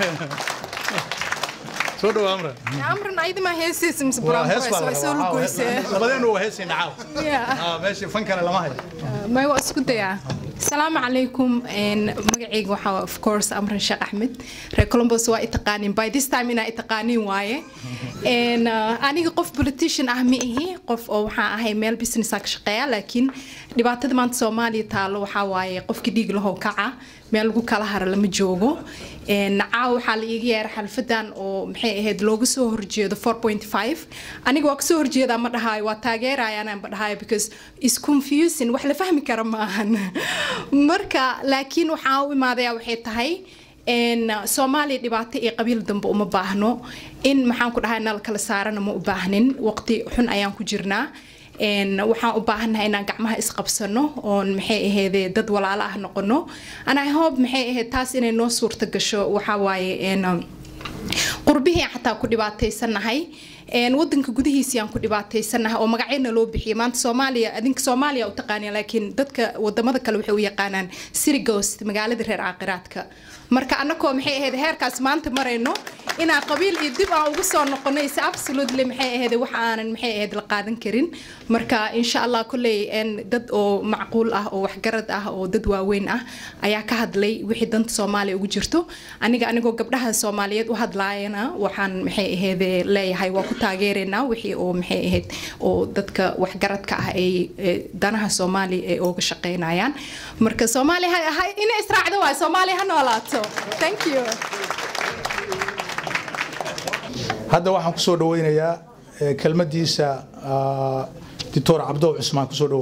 soo dhawo amran amran ayadama heesiisa mise waa hees baa buraanburaysa waa soo laga lugoysee labadeenu waa heesayna caaw Yeah. meesha fan kale lama hayo may waa isku dayaa asalaamu calaykum magacayga waxaa of course amran sheekh axmed reer columbus waa itaqaanin by this time inaa itaqaanin waaye And, uh, aniga qof politician ah ma ihi qof oo waxaan ahay meel businessa ka shaqeeya laakiin dhibaatada maanta soomaaliya taalo waxaa waaye qofkii dhiig lahow kaca meel lagu kala hara lama joogo And, caawa waxaa la iiga yeeray xalfadan oo maxay ahayd looga soo horjeedo 4.5 aniga waa kasoo horjeedaa ma dhahaayo waa taageerayaan ma dhahaayo because is confusing wax la fahmi kara ma ahan marka laakiin waxaa u imaadaya waxay tahay n soomaaliya dhibaato iyo qabiil dambe uma baahno in maxaan ku dhahay nal kala saarana ma u baahnin waqti xun ayaan ku jirnaa n waxaan u baahannahay inaan gacmaha isqabsano oon maxay ahaydee dad walaalo ah noqono and i hope maxay ahayd taas inay noo suurta gasho waxaa waaye n qurbihii xataa ku dhibaataysanahay een wadanka gudihiisii aan ku dhibaataysanahay oo magacyana loo bixiyay maanta soomaaliya adinka soomaaliya u taqaaniya laakiin dadka wadamada kale waxay u yaqaanaan city ghost magaalada reer caaqiraadka marka annakoo maxay ahayd heerkaas maanta marayno inaan qabiil iyo dib aan ugu soo noqono is absolutely maxay ahayd wax aanan maxay ahayd la qaadan karin marka insha allah kolley een dad oo macquul ah oo waxgarad ah oo dad waaweyn ah ayaa ka hadlay wixii danta soomaaliya ugu jirto aniga anigoo gabdhaha soomaaliyeed u hadlaayana soomaaliyana waxaan maxay ahayd leeyahay waa ku taageeraynaa wixii oo maxay ahayd oo dadka waxgaradka ah ay ee, danaha soomaaliya ay ooga shaqaynayaan marka soomaaliya ha ha- ina israacdo waay soomaaliya ha noolaato thank you hadda waxaan kusoo dhaweynayaa eh, kelmadiisa ah, doctor cabdow cusmaan kusoo dhawo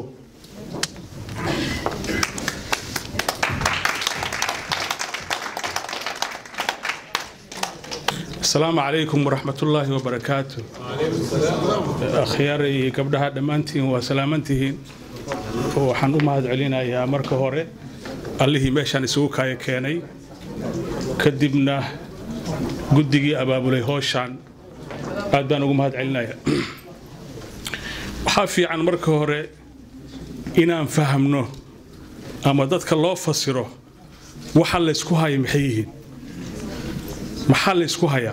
asalaamu calaykum waraxmatullaahi wabarakaatu akhyaara iyo gabdhaha dhammaantiin waa salaamantihiin waxaan u mahad celinayaa marka hore allihii meeshaan isugu kaya keenay kadibna guddigii abaabulay hooshaan aad baan ugu mahad celinayaa waxaa fiican marka hore inaan fahamno ama dadka loo fasiro waxa laysku haya maxay yihiin maxaa la isku hayaa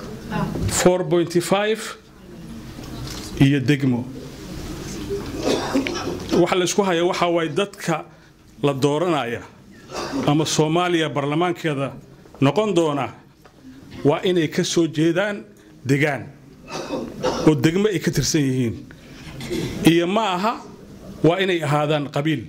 4.5 iyo degmo waxa la isku hayaa waxaa waaye dadka la dooranaya ama soomaaliya baarlamaankeeda noqon doona waa inay ka soo jeedaan degaan oo degmo ay ka tirsan yihiin iyo ma aha waa inay ahaadaan qabiil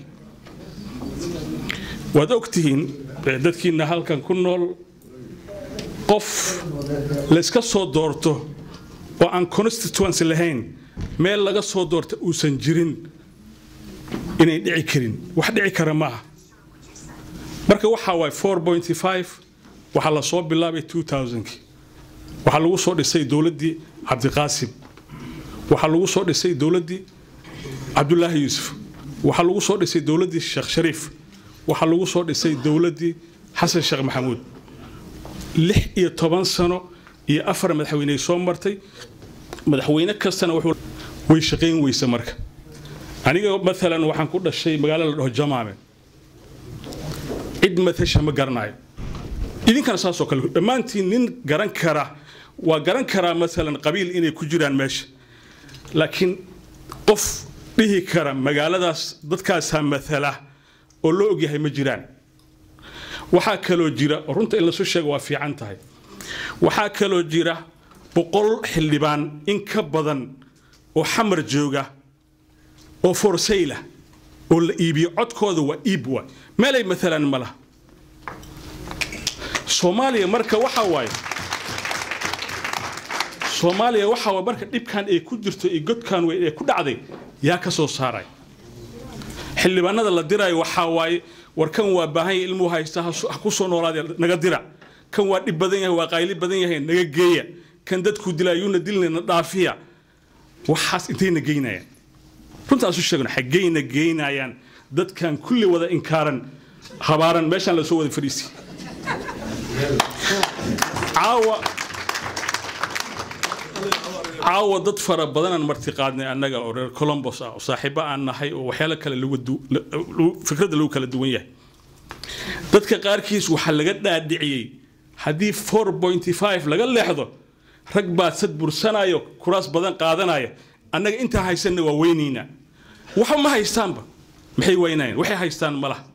waad ogtihiin eh, dadkiina halkan ku nool qof layska soo doorto oo aan constituency lahayn meel laga soo doorta uusan jirin inay dhici karin wax dhici kara maaha marka waxaa waay 4.5 waxaa la soo bilaabay 2000 waxaa lagu soo dhisay dowladdii cabdiqaasim waxaa lagu soo dhisay dowladdii cabdulaahi yuusuf waxaa lagu soo dhisay dowladdii sheekh shariif waxaa lagu soo dhisay dowladdii xasan sheekh maxamuud lix iyo toban sano iyo afar madaxweyney soo martay madaxweyne kastana wuxuu way shaqayn weysa marka aniga maalan waxaan ku dhashay magaalo la dhaho jamaame cid matasha ma garanayo idinkana saasoo kale dhammaantiin nin garan kara waa garan karaa maalan qabiil inay ku jiraan meesha laakiin qof dhihi kara magaaladaas dadkaasaa matala oo loo ogyahay ma jiraan waxaa kaloo jira runta in lasu sheego waa fiican tahay waxaa kaloo jira boqol xildhibaan in ka badan oo xamar jooga oo forsayla oo la iibiyo codkooda waa iib waay meelay maalan ma laha soomaaliya marka waxaa waaye soomaaliya waxaa waay marka dhibkan ay ku jirto iyo godkan weyn ee ku dhacday yaa ka soo saaray xildhibaanada la dirayo waxaa waaye war kan waa baahan yahay ilmuhu haysta ha ku soo noolaada naga dira kan waa dhib badan yahay waa qayli badan yahay naga geeya kan dadku dilayuuna dilnayna dhaafiya waxaas intayna geynayaan runtaan isu sheegno xaggayna geynayaan dadkan kulli wada inkaaran habaaran meeshaan lasoo wada fadhiisi caawa caawa dad fara badanaan marti qaadnay annaga oo reer colombos ah oo saaxiibo aan nahay oo waxyaalo kale lagu du- la- lagu- fikradda lagu kala duwan yahay dadka qaarkiis waxaa laga dhaadhiciyey haddii 4.5 laga leexdo rag baa sad bursanayo kuraas badan qaadanaya annaga intaa haysanna waa weynaynaa waxa ma haystaanba maxay weynayaan waxay haystaan ma laha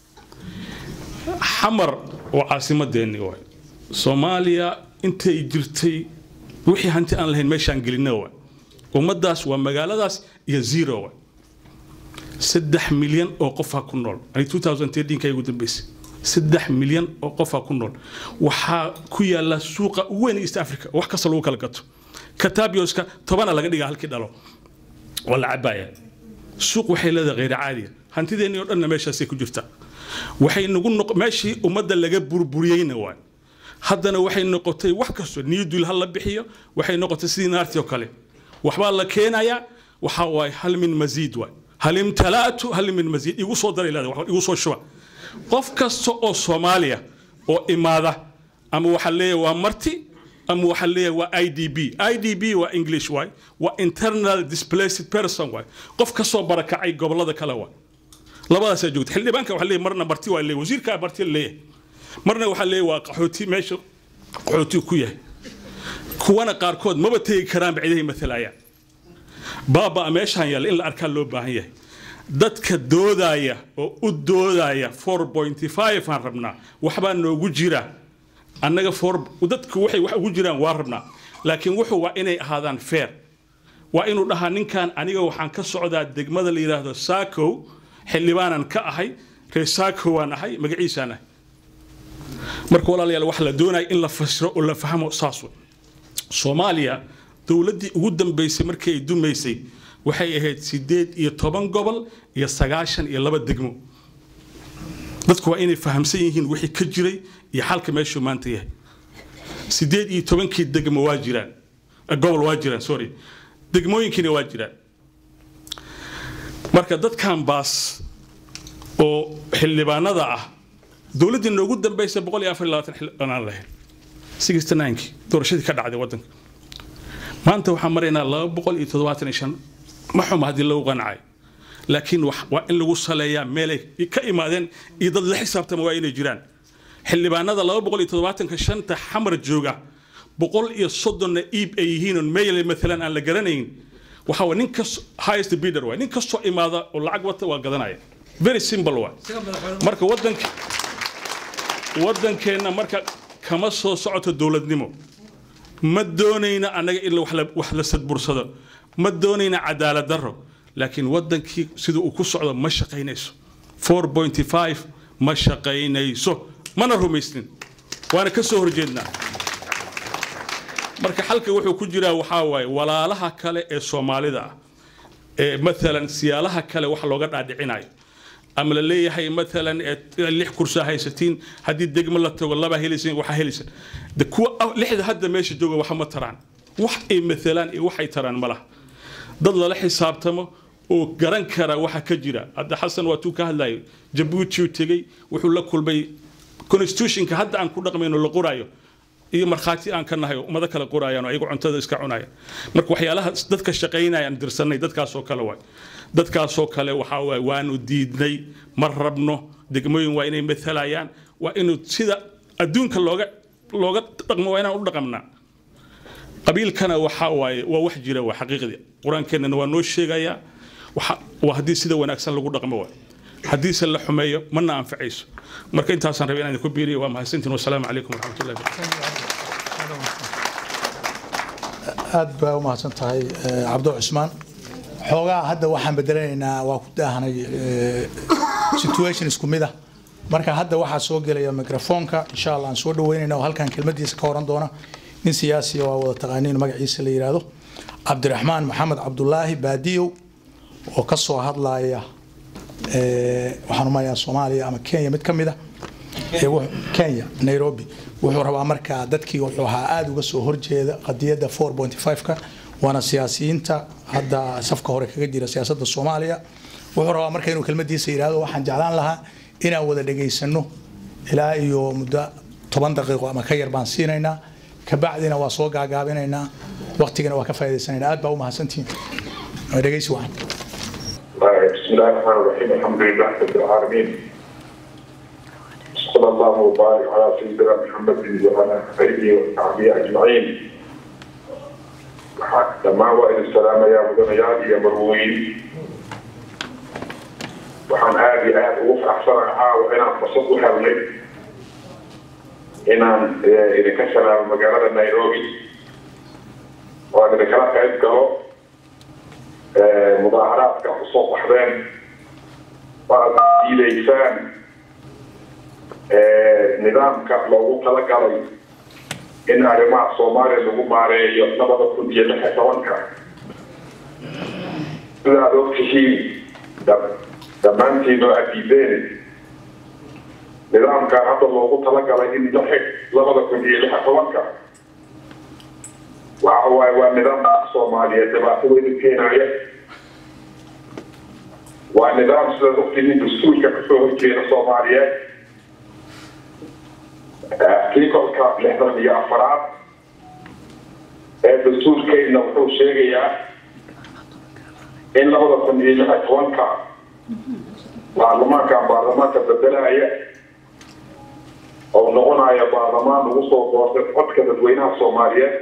xamar oo caasimadeenni waay soomaaliya intay jirtay wixii hanti aan lahayn meeshaan gelina waay ummadaas waa magaaladaas iyo zero waay saddex milyan oo qofaa ku nool ani 2013 ugu dambeysay saddex milyan oo qofaa ku nool waxaa ku yaala suuqa ugu weyn east africa wax kasta lagu kala gato katabioska tobana laga dhigaa halkii dhalo waa la cabaya suuq waxay leedahay kheyr caadiya hantideenni oo dhanna meeshaasay ku jirtaa waxay nagu noq meeshii ummadda laga burburiyeyna waay haddana waxay noqotay wax kasto niyadul ha la bixiyo waxay noqotay sidii naartii oo kale waxbaa la keenayaa waxaa waaye hal min masiid waay hal imtalaatu hal min masiid igu soo daray leedahay wax igu soo shuba qof kasta oo soomaaliya oo imaada ama waxaa leeyahay waa marti ama waxaa leeyahay waa i d b i d b waa english waay waa internal displaced person waay qof ka soo barakacay gobollada kale waay labadaasaa joogta xildhibaanka waxaa leeyahay marna marti waa leeyahay wasiirkaa marti la leeyahay marna waxaa leeyahay waa qaxooti meesha qaxooti ku yahay kuwana qaarkood maba tegi karaan bacidahay matalayaan baaba meeshaan yaalla in la arkaa loo baahan yahay dadka doodaya oo u doodaya 4.5 aan rabnaa waxbaa noogu jira annaga for dadku waxay wax ugu jiraan waa rabnaa laakiin wuxuu waa inay ahaadaan fair waa inuu dhahaa ninkan aniga waxaan ka socdaa degmada la yidhaahdo saakow xildhibaanan ka ahay reer saakow waan ahay magaciisaan ahay marka walaalayaal wax la doonaya in la fasiro oo la fahmo saas wey soomaaliya dowladdii ugu dambaysay markii ay dumaysay waxay ahayd sideed iyo toban gobol iyo sagaashan iyo laba degmo dadku waa inay fahamsan yihiin wixii ka jiray iyo xalka meeshuu maanta yahay sideed iyo tobankii degmo waa jiraan eh, gobol waa jiraan sorry degmooyinkiina waa jiraan marka dadkan baas oo xildhibaanada ah dowladdii noogu dambaysa boqol iyo afar iyo labaatan xildhibaan lahayd sixty ninekii doorashadii ka dhacday waddanka maanta waxaan maraynaa laba boqol iyo toddobaatan iyo shan ma xuma haddii lagu qancay laakiin wax- waa in lagu saleeyaa meelay ka imaadeen iyo dad la xisaabtama waa inay jiraan xildhibaanada laba boqol iyo toddobaatanka shanta xamar jooga boqol iyo soddonna iib ay yihiin oon meyle maalan aan la garanayn waxaa waa nin kas highest bidder waay nin kastoo imaada oo lacag wata waa gadanaya very simple waay marka wadanka wadankeenna marka kama soo socoto dowladnimo ma doonayna annaga in wax la- wax la sadbursado ma doonayna cadaalad darro laakiin wadankii sida uu ku socdo ma shaqaynayso 4.5 ma shaqaynayso mana rumaysnin waana ka soo horjeednaa marka xalka wuxuu ku jiraa waxaa waaye walaalaha kale ee soomaalida ah ee maalan siyaalaha kale wax looga dhaadhicinayo ama la leeyahay maalan ee lix kursaa haysatiin haddii degmo la tago laba helaysan waxaa helaysan de kuwa ah- lixda hadda meesha jooga waxa ma taraan wax ay maalaan iyo waxay taraan ma laha dad lala xisaabtamo oo garan kara waxa ka jira hadda xasan waa tuu ka hadlayo jabuuti uu tegey wuxuu la kulmay constitutionka hadda aan ku dhaqmayno la qoraayo iyo markhaati aan ka nahay oo ummado kale qorayaan oo ayagu cuntada iska cunayaan marka waxyaalaha dadka shaqaynaya aan dirsanay dadkaasoo kale waay dadkaasoo kale waxaa waay waanu diidnay ma rabno degmooyin waa inay maalayaan waa inuu sida adduunka looga looga dhaqmo waa inaan u dhaqamnaa qabiilkana waxaa waaye waa wax jira waa xaqiiqdii qur-aankeennana waa noo sheegayaa waxa- waa haddii sida wanaagsan lagu dhaqmo waay haddiise la xumeeyo mana anfacayso marka intaasaan rabay inaan idinku biiriyo waa mahadsantiin wasalaamu calaykum waraxmatullahi wabarakatu aad baa u mahadsan tahay eh, cabdo cusmaan xoogaa hadda waxaan bedelanaynaa waa ku daahanay eh, situation isku mid ah marka hadda waxaa soo gelaya microfoonka insha allah aan soo dhaweynayna oo halkan kelmadiisa ka oran doona nin siyaasiya waa wada taqaaniin magaciisa la yidhaahdo cabdiraxmaan maxamed cabdulaahi baadiyow oo ka soo hadlaya eh, waxaan umalayaa soomaaliya ama kenya mid ka mid ah ee wuxuu- kenya nairobi wuxuu rabaa markaa dadkii wuxuu ahaa aada uga soo horjeeda qadiyadda 4.5ka waana siyaasiyiinta hadda safka hore kaga jira siyaasadda soomaaliya wuxuu rabaa marka inuu kelmadiisa yidhaahdo waxaan jeclaan lahaa inaan wada dhegaysano ilaa iyo muddo toban daqiiqo ama ka yar baan siinaynaa kabacdina waa soo gaagaabinaynaa waqtigana waa ka faa'iidaysanaynaa aad baa u mahadsantihiin Waa dhegaysi wacan بسم الله الرحمن الرحيم الحمد لله رب العالمين صلى الله وبارك على سيدنا محمد وعلى اله وصحبه اجمعين لما وإن السلام يا مدنيات يا مروين waxaan aad iyo aad ugu faraxsanahay caawa inaan fursad u helnay inaan eh, idinka salaamo magaalada nairobi oo aan idinkala qayb galo eh, mudaaharaadka kusoo baxdeen oo aad diidaysaan eh, nidaamka loogu talagalay in arrimaha soomaaliya lagu maareeyo labada kun iyo lix iyo tobanka sida aad ogtihiin dam- dhammaantiin oo aad diideen nidaamka hadda loogu talagalay in la xig labada kun iyo lix iyo tobanka waxa waaye waa nidaamka soomaaliyeed dhibaato weyn u keenaya waa nidaam sidaad ogtihiin dastuurka kasoo horjeeda soomaaliyeed artikolka lixdan iyo afaraad ee dastuurkeedna wuxuu sheegayaa in labada kun iyo lix iyo tobanka baarlamaanka baarlamaanka bedelaya oo noqonaya baarlamaan lagu soo doortay codka dadweynaha soomaaliyeed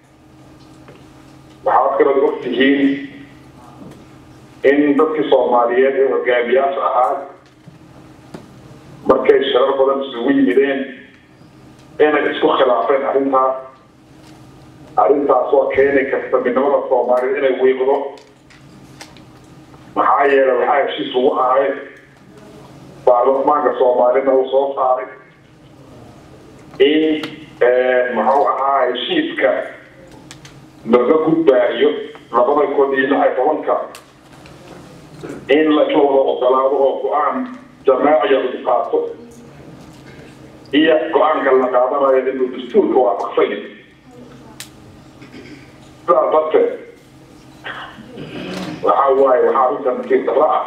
waxaad kaloo ogtihiin in dadkii soomaaliyeed ee hogaamiyaasha ahaa markay sharar badan isugu yimideen inay isku khilaafeen arrintaas arrintaasoo keeni karta midnimada soomaaliyed inay wiiqdo maxaa yeelay waxaa heshiis ugu ahay baarlamaanka soomaalida uu soo saaray in muxuu ahaa heshiiska laga gudbaayo labada kun iyo lix iyo tobanka in laga wada ogolaado oo go-aan jamaaciya lagu qaato iyo go-aanka la qaadanayo inuu dastuurka waafaqsan yahay sidaas darteed waxaa waaye waxaa runta nasiib darro ah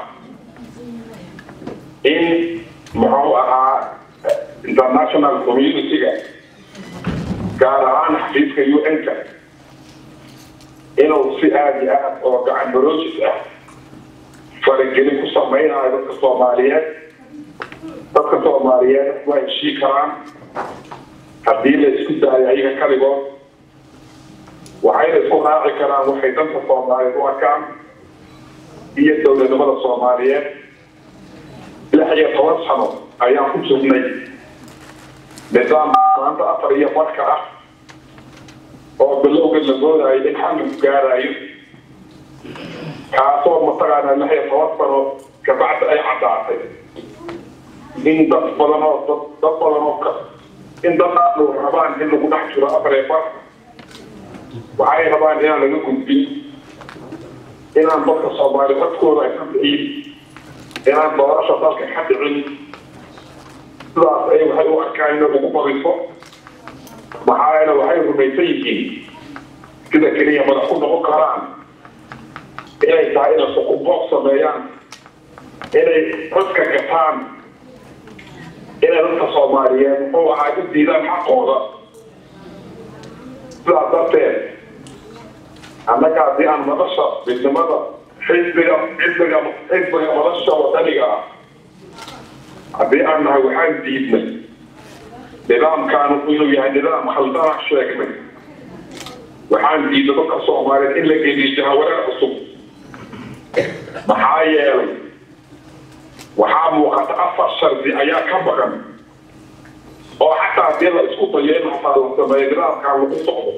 in muxuu ahaa international community-ga gaar ahaan xafiiska un-ka inuu si aada iyo aad oo gacan baroojis ah faragelin ku samaynayo dadka soomaaliyeed dadka soomaaliyeed waa heshii karaan haddii la isku daayo ayaga kaligood waxayna isku raaci karaan waxay danta soomaaliyeed u arkaan iyo dowladnimada soomaaliyeed lix iyo toban sano ayaan ku jirnay nidaam maanta afar iyo badka ah oo bilowga la moodayo in xalligu gaarayo kaasoo mataqaanaa lix iyo toban sano kabacdi ay caddaatay in dad badan oo dad dad badan oo ka in dadkaanu rabaan in lagu dhex jiro afar iyo bar waxay rabaan inaan laga gudbin inaan dadka soomaali codkooda ay ka bixin inaan doorasha dalka ka dhicin sidaas ay waxay u arkaan inay ugu badiso maxaayana waxay rumaysan yihiin sida keliya madax ku noqon karaan inay tahay inay xukunbooq sameeyaan inay codka gataan inay dadka soomaaliyeed muxuu ahaa u diidaan xaqooda sidaas darteed annaga haddii aan madasha midnimada xisbiga xisbiga xisbiga madasha wadaniga ah haddii aan nahay waxaan diidnay nidaamkaanu inuu yahay nidaam khaldana sheegnay waxaan diidnay dadka soomaaliyeed in la geliyo jahawareer cusub maxaa yeelay waxaa muuqata afar shardi ayaa ka baqan oo xataa haddii la isku dayo in xataa la sameeyo nidaamkaan lagu socdo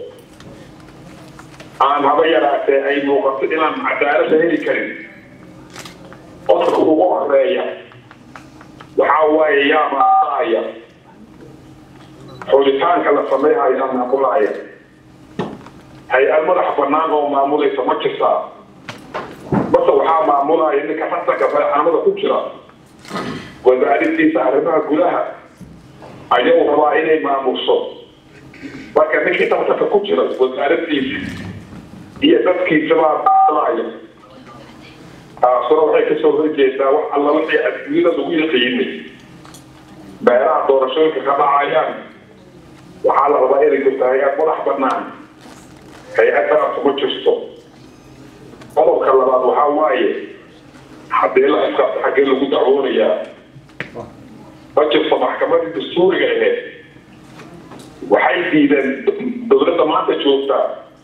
aan haba yaraatee ay muuqato inaan cadaalada heli karin qofka ugu horeeya waxaa waaye yaa maaqaaya xulitaanka la sameehayo yaa maamulaya hay-ad madax bannaan oo maamulaysa ma jirtaa base waxaa maamulaya ninka rasanka madaxnimada ku jira wasaaraddiisa arrimaha gudaha ayuu rabaa inay maamusho marka ninkii tartanka ku jira wasaaraddiisa iyo dadkiisabaa maamulaya taasuna waxay kasoo horjeedaa wax alla wixii adduunyada lagu yaqiinay beeraha doorashooyinka ka dhacayaan waxaa la rabaa inay jirto hay-ad madax bannaan hay-addaas ma jirto qodobka labaad waxaa waaye haddii la iskaabto xaggee lagu dacwoonayaa ma jirto maxkamadii dastuuriga aheed waxay diideen dowladda maanta joogtaa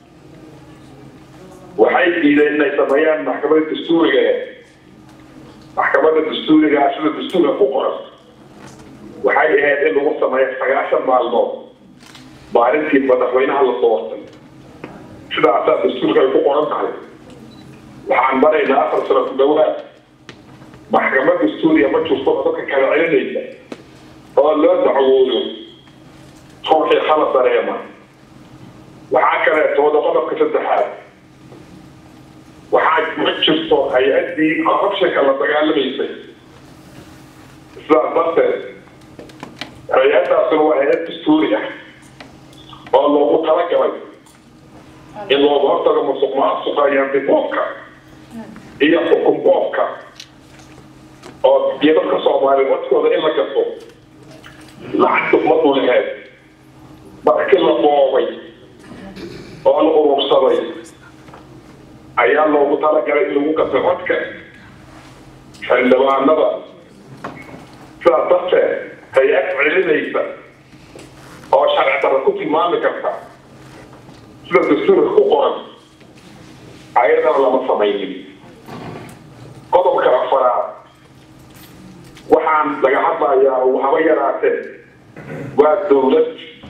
waxay diideen inay sameeyaan maxkamadda dastuuriga aheed maxkamadda dastuurigaa sida dastuurka ku qoran waxay ahayd in lagu sameeyo sagaashan maalmood maalintii madaxweynaha la doortay sidaasaa dastuurka ay ku qoran tahay waxaan maraynaa afar sano ku dhawaad maxkamad dastuuriya ma jirto oo dadka kala celinaysa oo loo dacwoodo ruuxii khalad dareema waxaa kaleetooda qodobka saddexaad waxaa ma jirto hay-addii corruptionka la dagaalamaysay sidaas darteed hay-addaasuna waa hay-ad dastuuri ah oo loogu talagalay in looga hortago musuq maasuqa iyo antiboobka iyo xukun boobka oo iyo dadka soomaaliya codkooda in la gato lacagta umadu laheed markii la boobay oo la urursaday ayaa loogu talagalay in lagu gato codka xildhibaanada sidaas darteed hay-ad celinaysa oo sharci darra ku tilmaami karta sida dastuurka ku qoran ayadana lama samaynin qodobka afaraad waxaan laga hadlayaa haba yaraatee waa dowlad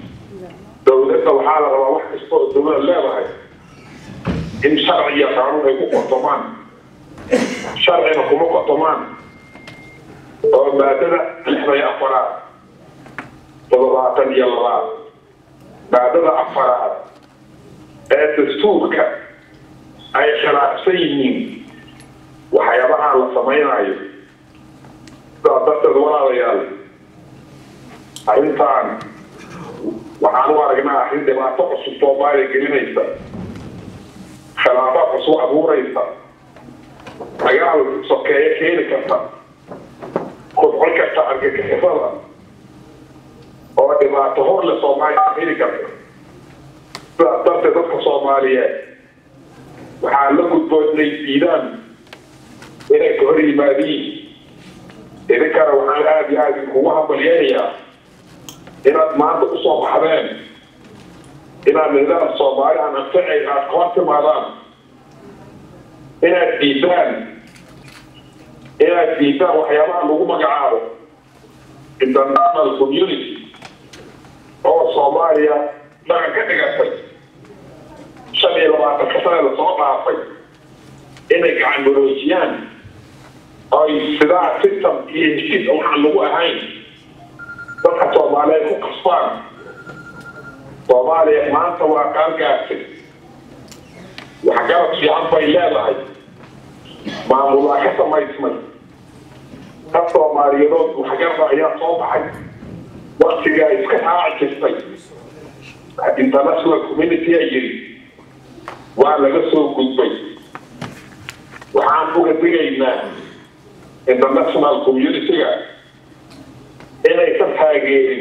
dowladda waxaa la rabaa wax kasta oo dowlad leedahay in sharci iyo qaanuun ay ku qotomaan sharcina kuma qotomaan oo maadada lixdan iyo afaraad toddobaatan iyo labaad maadada afaraad ee dastuurka ay khilaafsan yihiin waxyaabaha la samaynayo sidaas darteed walaalayaal arrintan waxaan u aragnaa arrin dhibaato cusub soomaaliya gelinaysa khilaafaad cusub abuuraysa dagaal sokeeye keeni karta kobcon karta argagixisada oo dhibaato hor le soomaaliya keeni karta sidaas darteed dadka soomaaliyeed waxaa la gudboon inay diidaan inay ka hor yimaadiin idinkana waxaan aada iyo aada idinkugu hambalyeynayaa inaad maanta usoo baxdeen inaad nidaam soomaali aan anficay aad kala timaadaan inaad diidaan inaad diidaan waxyaabaha lagu magacaabo international community oo soomaaliya dhaqan ka dhigatay shan iyo labaatanka sane lasoo dhaafay inay gacan maroojiyaan oy sidaa system iyo heshiis waxaan lagu ahayn dadka soomaaliyeed ku qasbaan soomaaliya maanta waa qaangaartay waxgarad fiican bay leedahay maamulaa ka samaysmay dad soomaaliyadood waxgarada ayaa soo baxay waktigaa iska raaci jirtay international community a yiri waa laga soo gudbay waxaan uga digaynaa international community-ga inaysan taageerin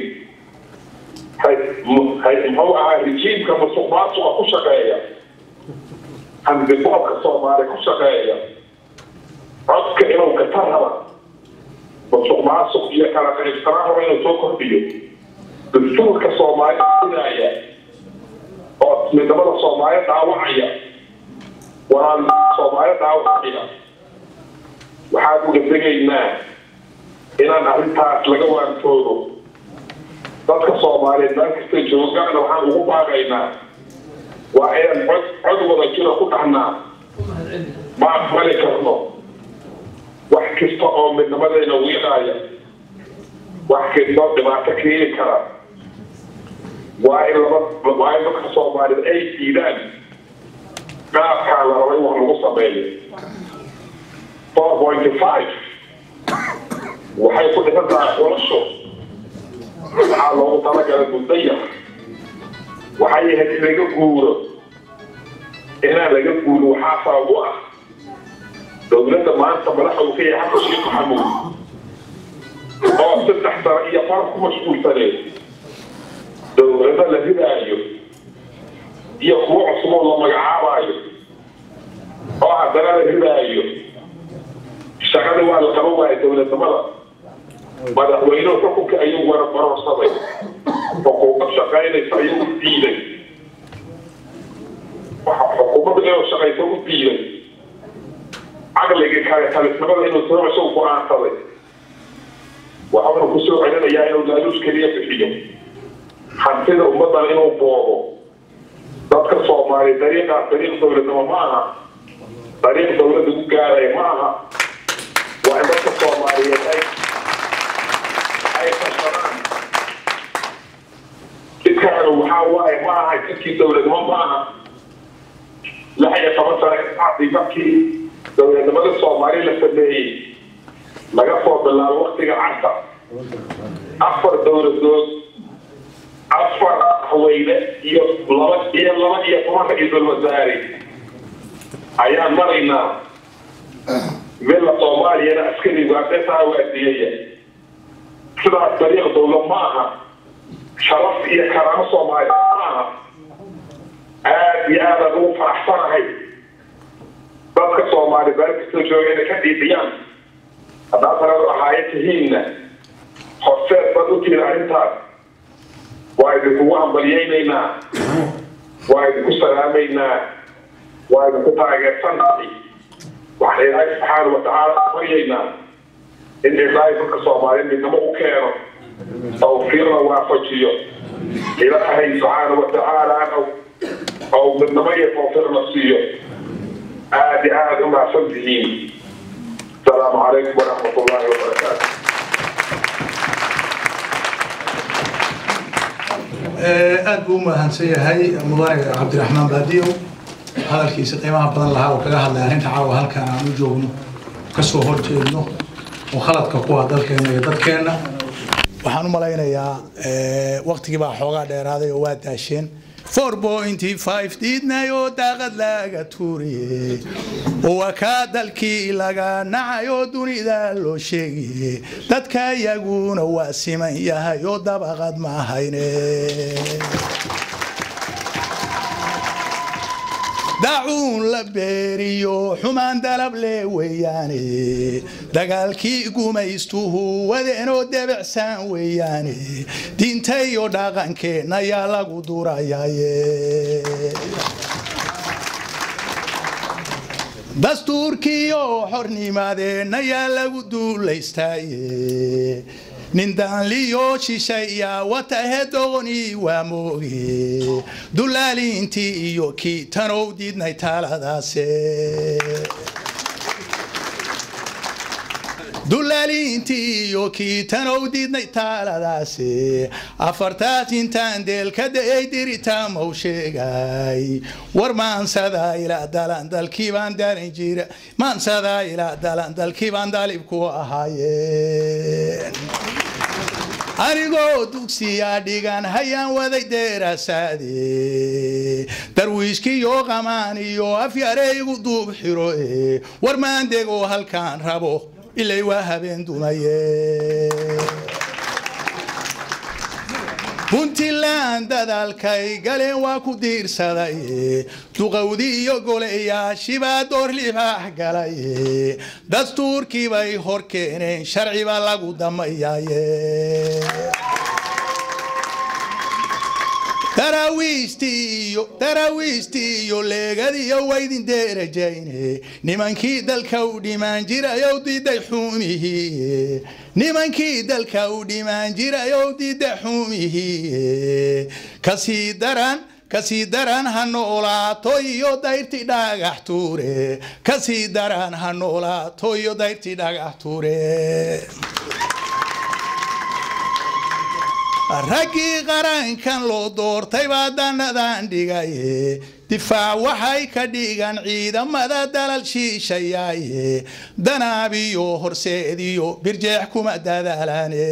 muxuu ahaa rejiimka musuq maasuqa ku shaqeeya handiboobka soomaali ku shaqeeya codka inuu kata raba musuq maasuq iyo kala qaybsanaan raba inuu soo kordhiyo dastuurka soomaali sidaaya oo midnimada soomaali dhaawacaya walaal soomaali dhaawacaya waxaan uga degaynaa inaan arrintaas laga waantoodo dadka soomaaliyeed meel kasta joogaana waxaan ugu baaqaynaa waa inaan cod cod wada jira ku dhahnaa ma aqbali karno wax kasta oo midnimadeena wiiqaaya wax kastoo dhibaato keeni kara waa in laba waa in dadka soomaaliyeed ay diidaan qaabkaa la raba in wax lagu sameeyo four point five waxay ku dhisan tahay xulasho waxaa loogu talagalay mudaya waxay ahayd in laga guuro inaan laga guuro waxaa sabab u ah dowladda maanta madaxa uu ka yahay xasan sheekh maxamuud oo saddex sano iyo far ku mashquulsaneed dowlado la ridaayo iyo kuwo cusuboo la magacaabaayo oo haddana la ridaayo shaqada waa la qaban waaya dowladnimada madaxweynuhu xukunka ayuu wara barorsaday xukuumad shaqaynaysa ayuu u diiday xukuumadda inuu shaqayso u diiday caqligii kale talisnimada inuu sirasho go-aansaday waxaanu kusoo celinayaa inuu laaluus keliya bixiyo hantida ummaddan inuu boobo dadka soomaaliya dariiqaas dariiq dowladnimo ma aha dariiq dowladda ku gaaraya ma aha waa in dadka soomaaliyeed ay ay farsadaan jidkaanu waxaa waaye ma aha jidkii dowladnimo ma aha lix iyo toban sano kasacdii markii dowladnimada soomaali la sameeyey laga soo bilaabo waktiga carta afar dowladood afar haweyne iyo laba iyo laba iyo toban ra-iisul wasaare ayaan maraynaa mila soomaaliyana askari waadetaa waadiyaya sidaas dariiq dowla ma aha sharaf iyo karaamo soomaaliya ma aha aad iyo aadaan ugu faraxsanahay dadka soomaali meel kastoo jooga inay ka dhiidhiyaan haddaad sanadu ahaayo tihiinna horseed baad u tihiin arrintaas waa idinkugu hambalyaynaynaa waa idinku salaamaynaa waa idinku taageersannahay waxaan ilaahay subxaana watacaala baryaynaa in ilaahay dadka soomaaliyeed midnimo u keeno tawfiiqna waafajiyo ilaahay subxaana watacaala ou midnimo iyo tawfiiqna siiyo aad iyo aad u mahadsan tihiin asalaamu calaykum waraxmat ullaahi wabarakaatu aad buu u mahadsan yahay mudane cabdiraxmaan baadiyow hadalkiisa qiimaha badan lahaa oo kaga hadlay arrinta caawa halkaan aan u joogno kasoo horjeedno oo khaladka ku ah dalkeena iyo dadkeenna waxaan u malaynayaa waqtigii baa xoogaa dheeraaday oo waa daasheen four pointy five diidnay oo daaqad laga tuuriye waa kaa dalkii laga nacay oo dunida loo sheegiye dadka iyaguna waa siman yahay oo dabaqad ma hayne dacuun la beeriyo xumaan dalab le weeyaane dagaalkii gumaystuhu wadeenoo debicsan weeyaane diinta iyo dhaqankeenna yaa lagu durayaaye dastuurkiiyo xornimadeenna yaa lagu duulaystaaye nin daanliyo shishaya watahe doqoni waa mooge dulaalintii iyo kii tanow diidnay taaladaase dulaalintii iyo kii tanow diidnay taaladaase afartaas intaan deelka da'ay diritaa mau sheegay war maansada ilaa dalan dalkii baan daran jira maansada ilaa dalan dalkii baan dalib ku ahaayeen anigoo dugsiyaa dhigan hayaan waday deerasaade darwiishkiyo qamaan iyo afyareygu duub xiro e war maandegoo halkaan rabo ilay waa habeen dumaye puntland dadaalkay galeen waa ku diirsadaye duqowdi iyo goleyaashibaa door libaax galaye dastuurkii bay hor keeneen sharciba lagu damayaaye daraawiistii iyo leegadiyo waydin deerajayne nimankii dalka u dhimaan jirayow diiday xuumihii nimankii dalka u dhimaan jirayow diida xuumihii kasii daran kasii daran ha noolaato iyo dayrti dhagax tuure kasii daran ha noolaato iyo dayrti dhagax tuure raggii qarankan loo doortay baa danadan dhigaye difaac waxay ka dhigan ciidamada dalal shiishayaaye danaabiyo horseediyo birjeex kuma dadaalane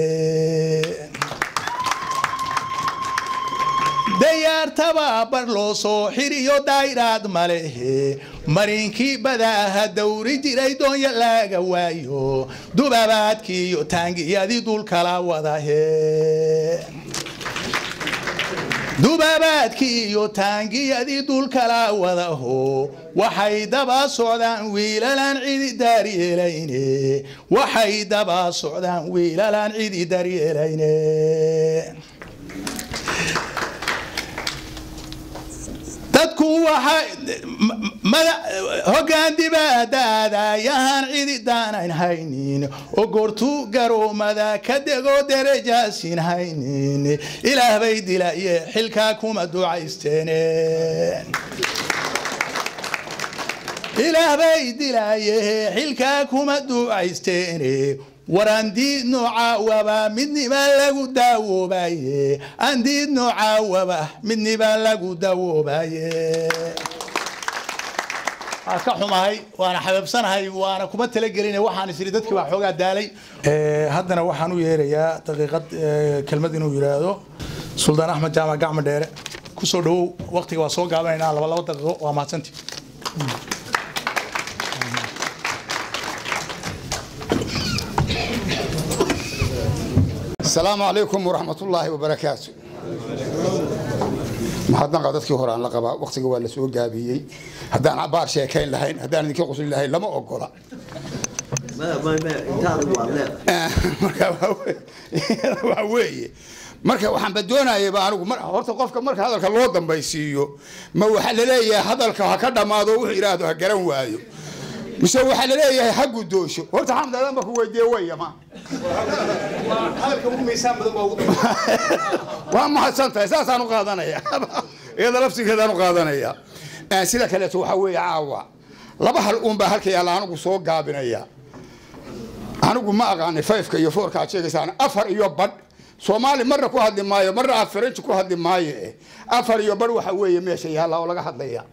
dayaartaba bar loo soo xiriyo dayraad malehe marinkii badaaha dawri jiray doonya laga waayo dubabaadkii iyo taangiyadii dulkala wadahe dubabaadkii iyo taangiyadii dulkala wadaho waxay daba socdaan wiilalaan cidi daaryeelayne waxay daba socdaan wiilalaan cidi daaryeelayne dadku hogaan dibaadaadayahaan cidi daanayn haynin oo goortuu garoomada ka dego derajaasin haynin ilaah bay dilaye xilkaa kuma ducaysteene ilaah bay dilaye xilkaa kuma ducaysteene war andiid noocaawaba midnibaa lagu daawoobaye andiid noocaawaba midnibaa lagu daawoobaye waa ka xumahay waana xabeebsanahay waana kuma talagelina waxaan isiri dadkii baa xoogaa daalay haddana waxaan u yeerayaa daqiiqad kelmad inuu yidhaahdo suldaan axmed jaamac gacmo dheere kusoo dhawow waqtiga waa soo gaabanaynaa laba laba daqiiqo waa mahadsantii السلام عليكم ورحمة الله وبركاته محضنا dadkii hore aan la qabaa waqtiga waa la soo gaabiyey haddaan cabaar sheekayn lahayn haddaan idinka qosli lahayn lama ogola waa weeye marka waxaan badoonayaba anigu horta qofka marka hadalka loo dambaysiiyo ma waxaa laleeyahay hadalka ha ka dhammaado wuxuu yidhaahdo ha garan waayo mise waxaa laleeyahay ha guddoosho horta xamd adan ba ku weydiiye wayama waa mahadsan tahay saasaan u qaadanaya iyada lafsigeedaan u qaadanaya Eh, sida kaleeto waxaa weeye caawa laba hal uunbaa halka yaalla anigu soo gaabinaya anigu ma aqaanay fayfka iyo foorka aad sheegaysaan afar iyo badh soomaali marna ku hadli maayo marna af faranji ku hadli maayo eh. afar iyo badh waxa weeye meesha yaalla oo laga hadlaya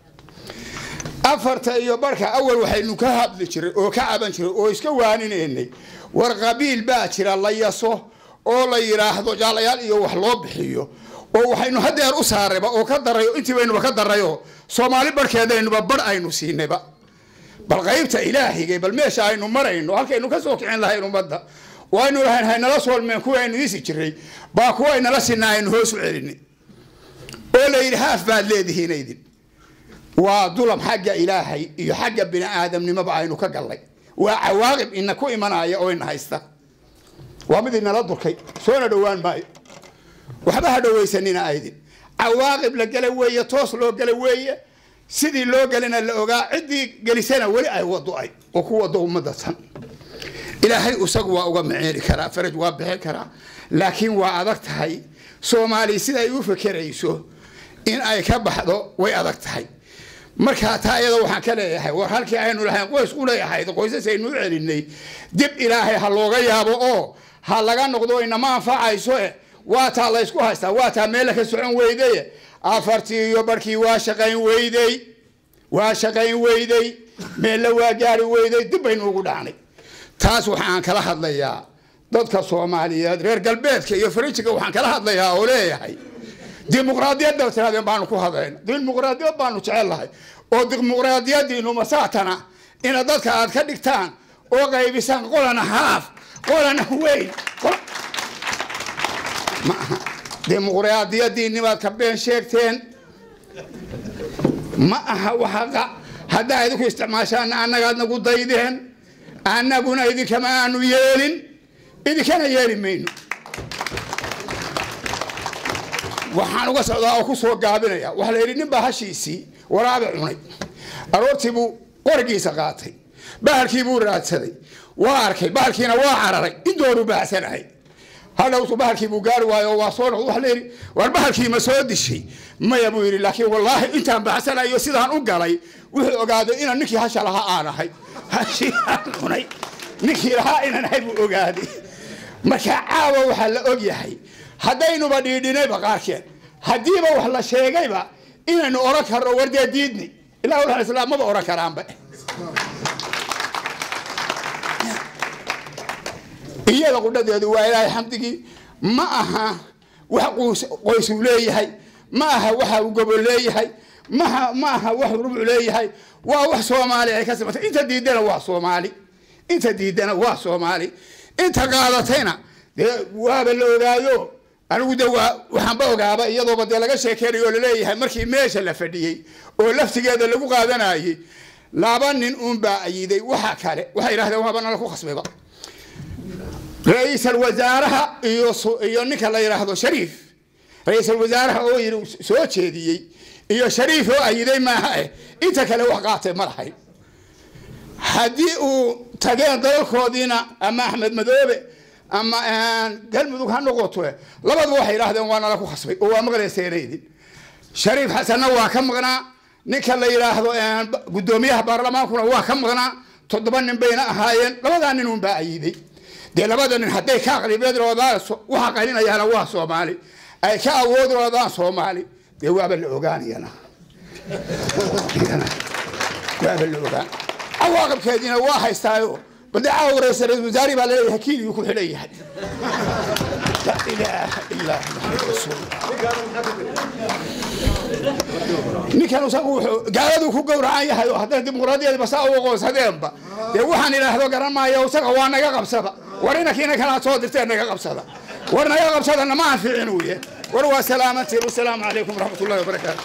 afarta iyo barhka awal waxaynu ka hadli jiray oo ka caban jiray oo iska waaninaynay war qabiil baa jira la yaso oo la yidhaahdo jaalayaal iyo wax loo bixiyo oo waxaynu hadeer u saarayba oo ka darayo intii baynuba ka darayo soomaali barhkeedaynuba barh aynu siinayba bal qaybta ilaahigay bal meesha aynu marayno halkaynu ka soo kicin lahayn ummadda oo aynu lahayn haynala soolmeen kuwa aynu isi jiray baa kuwa aynala sinaa aynu hoos u celini oo la yidhi haaf baad leedihiin aydin waa dulam xagga ilaahay iyo xagga bini aadamnimoba aynu ka gallay waa cawaaqib ina ku imanaya oo ina haysta waa mid inala durkay soona dhowaan maayo waxba ha dhowaysanina aydin cawaaqib la gala weeye toos loo gala weeye sidii loo gelina la ogaa ciddii gelisana weli ay wado ay oo ku wado ummadda tan ilaahay isagu waa uga maceeli karaa faraj waa bixin karaa laakiin waa adag tahay soomaali sida ay u fekerayso in ay ka baxdo way adag tahay markaa taa iyada waxaan ka leeyahay war halkii aynu lahayn qoys u leeyahayd qoysas aynu u celinay dib ilaahay ha looga yaabo oo ha laga noqdo inama anfacayso eh waa taa laysku haystaa waa taa meella ka socon weyday afartii iyo barhkii waa shaqayn weydey waa shaqayn weydey meella waa gaari weydey dib baynu ugu dhacnay taas waxaan kala hadlayaa dadka soomaaliyeed reer galbeedka iyo faranjiga waxaan kala hadlayaa oo leeyahay dimuqraadiyadda tirahdeen baanu ku hadlayna dimuqraadiyad baanu jecellahay oo dimuqraadiyadiinu masaatana ina dadka aad ka dhigtaan oo qaybisaan qolana haaf qolana weyn qol- ma aha dimuqraadiyadiinibaad ka been sheegteen ma aha waxaqa haddaa idinku isticmaashaan annagaad nagu daydeen annaguna idinkama aanu yeelin idinkana yeeli mayno waxaan uga socdaa oo ku soo gaabinaya waxaa la yidhi nin baa hashiisii waraabe cunay aroortii buu qorigiisa qaatay bahalkii buu raadsaday waa arkay bahalkiina waa cararay indoonu baacsanahay hadhowtu bahalkii buu gaari waayo oo waa soo noqday waxa la yidhi war bahalkii ma soo dishay maya buu yidhi laakiin wallaahi intaan baacsanayo sidaan u galay wuxuu ogaaday inaan ninkii hasha lahaa aan ahay hashii aan cunay ninkii lahaa inaan ahay buu ogaaday marka caawa waxaa la og yahay haddaynuba dhiidhinayba qaarkeen haddiiba wax la sheegayba inaynu oran karno wardee diidni ilaa walaal islaam maba oran karaanba iyada qudhadeedu waa ilaahay xamdigii ma aha wax quus qoysuu leeyahay ma aha waxa uu gobol leeyahay maha ma aha wax rubuc leeyahay waa wax soomaali ay ka simatay inta diidana waa soomaali inta diidana waa soomaali inta qaadatayna dee waaba la ogaayo anigu de waa waxaanba ogaaba iyadooba dee laga sheekeynayo oo laleeyahay markii meesha la fadhiyey oo laftigeeda lagu qaadanayey laba nin uunbaa ayiday waxa kale waxay yidhahdeen waaba nala ku khasbayba ra-iisal wasaaraha iyo su- iyo ninka la yidhaahdo shariif ra-iisal wasaaraha oo yidhi soo jeediyey iyo shariif oo ayiday maaha eh inta kale wax qaatay ma lahayn haddii uu tageen dalalkoodiina ama axmed madoobe ama galmudug ha noqoto labadu waxay yidhaahdeen waa nala ku khasbay oo waa maqlayseenaydin shariif xasanna waa ka maqnaa ninka la yidhaahdo guddoomiyaha baarlamaankuna waa ka maqnaa toddoba nin bayna ahaayeen labadaa nin unbaa ayiday dee labada nin hadday ka aqlibeed roodaan waxa qalinayaana waa soomaali ay ka awood roodaan soomaali dee waaba la ogaanayana waaba la ogaan cawaaqibkeediina waa haystaayo bade caawa ra-iisul wasaari baa laleeyahay kiiligii ku xidhan yahay la ilaaha illaa muxamad rasuulullah ninkan isagu wuxuu gaaladu ku gowracan yahay oo haddana dimuqraadiyadba saa u aqoonsadeenba dee waxaan idhaahdo garan maayo isaga waa naga qabsada war inankiina kanaad soo dirteen naga qabsada war naga qabsada nama anficin uye war waa salaamantiin wasalaamu calaykum waraxmat ullahi wabarakaatu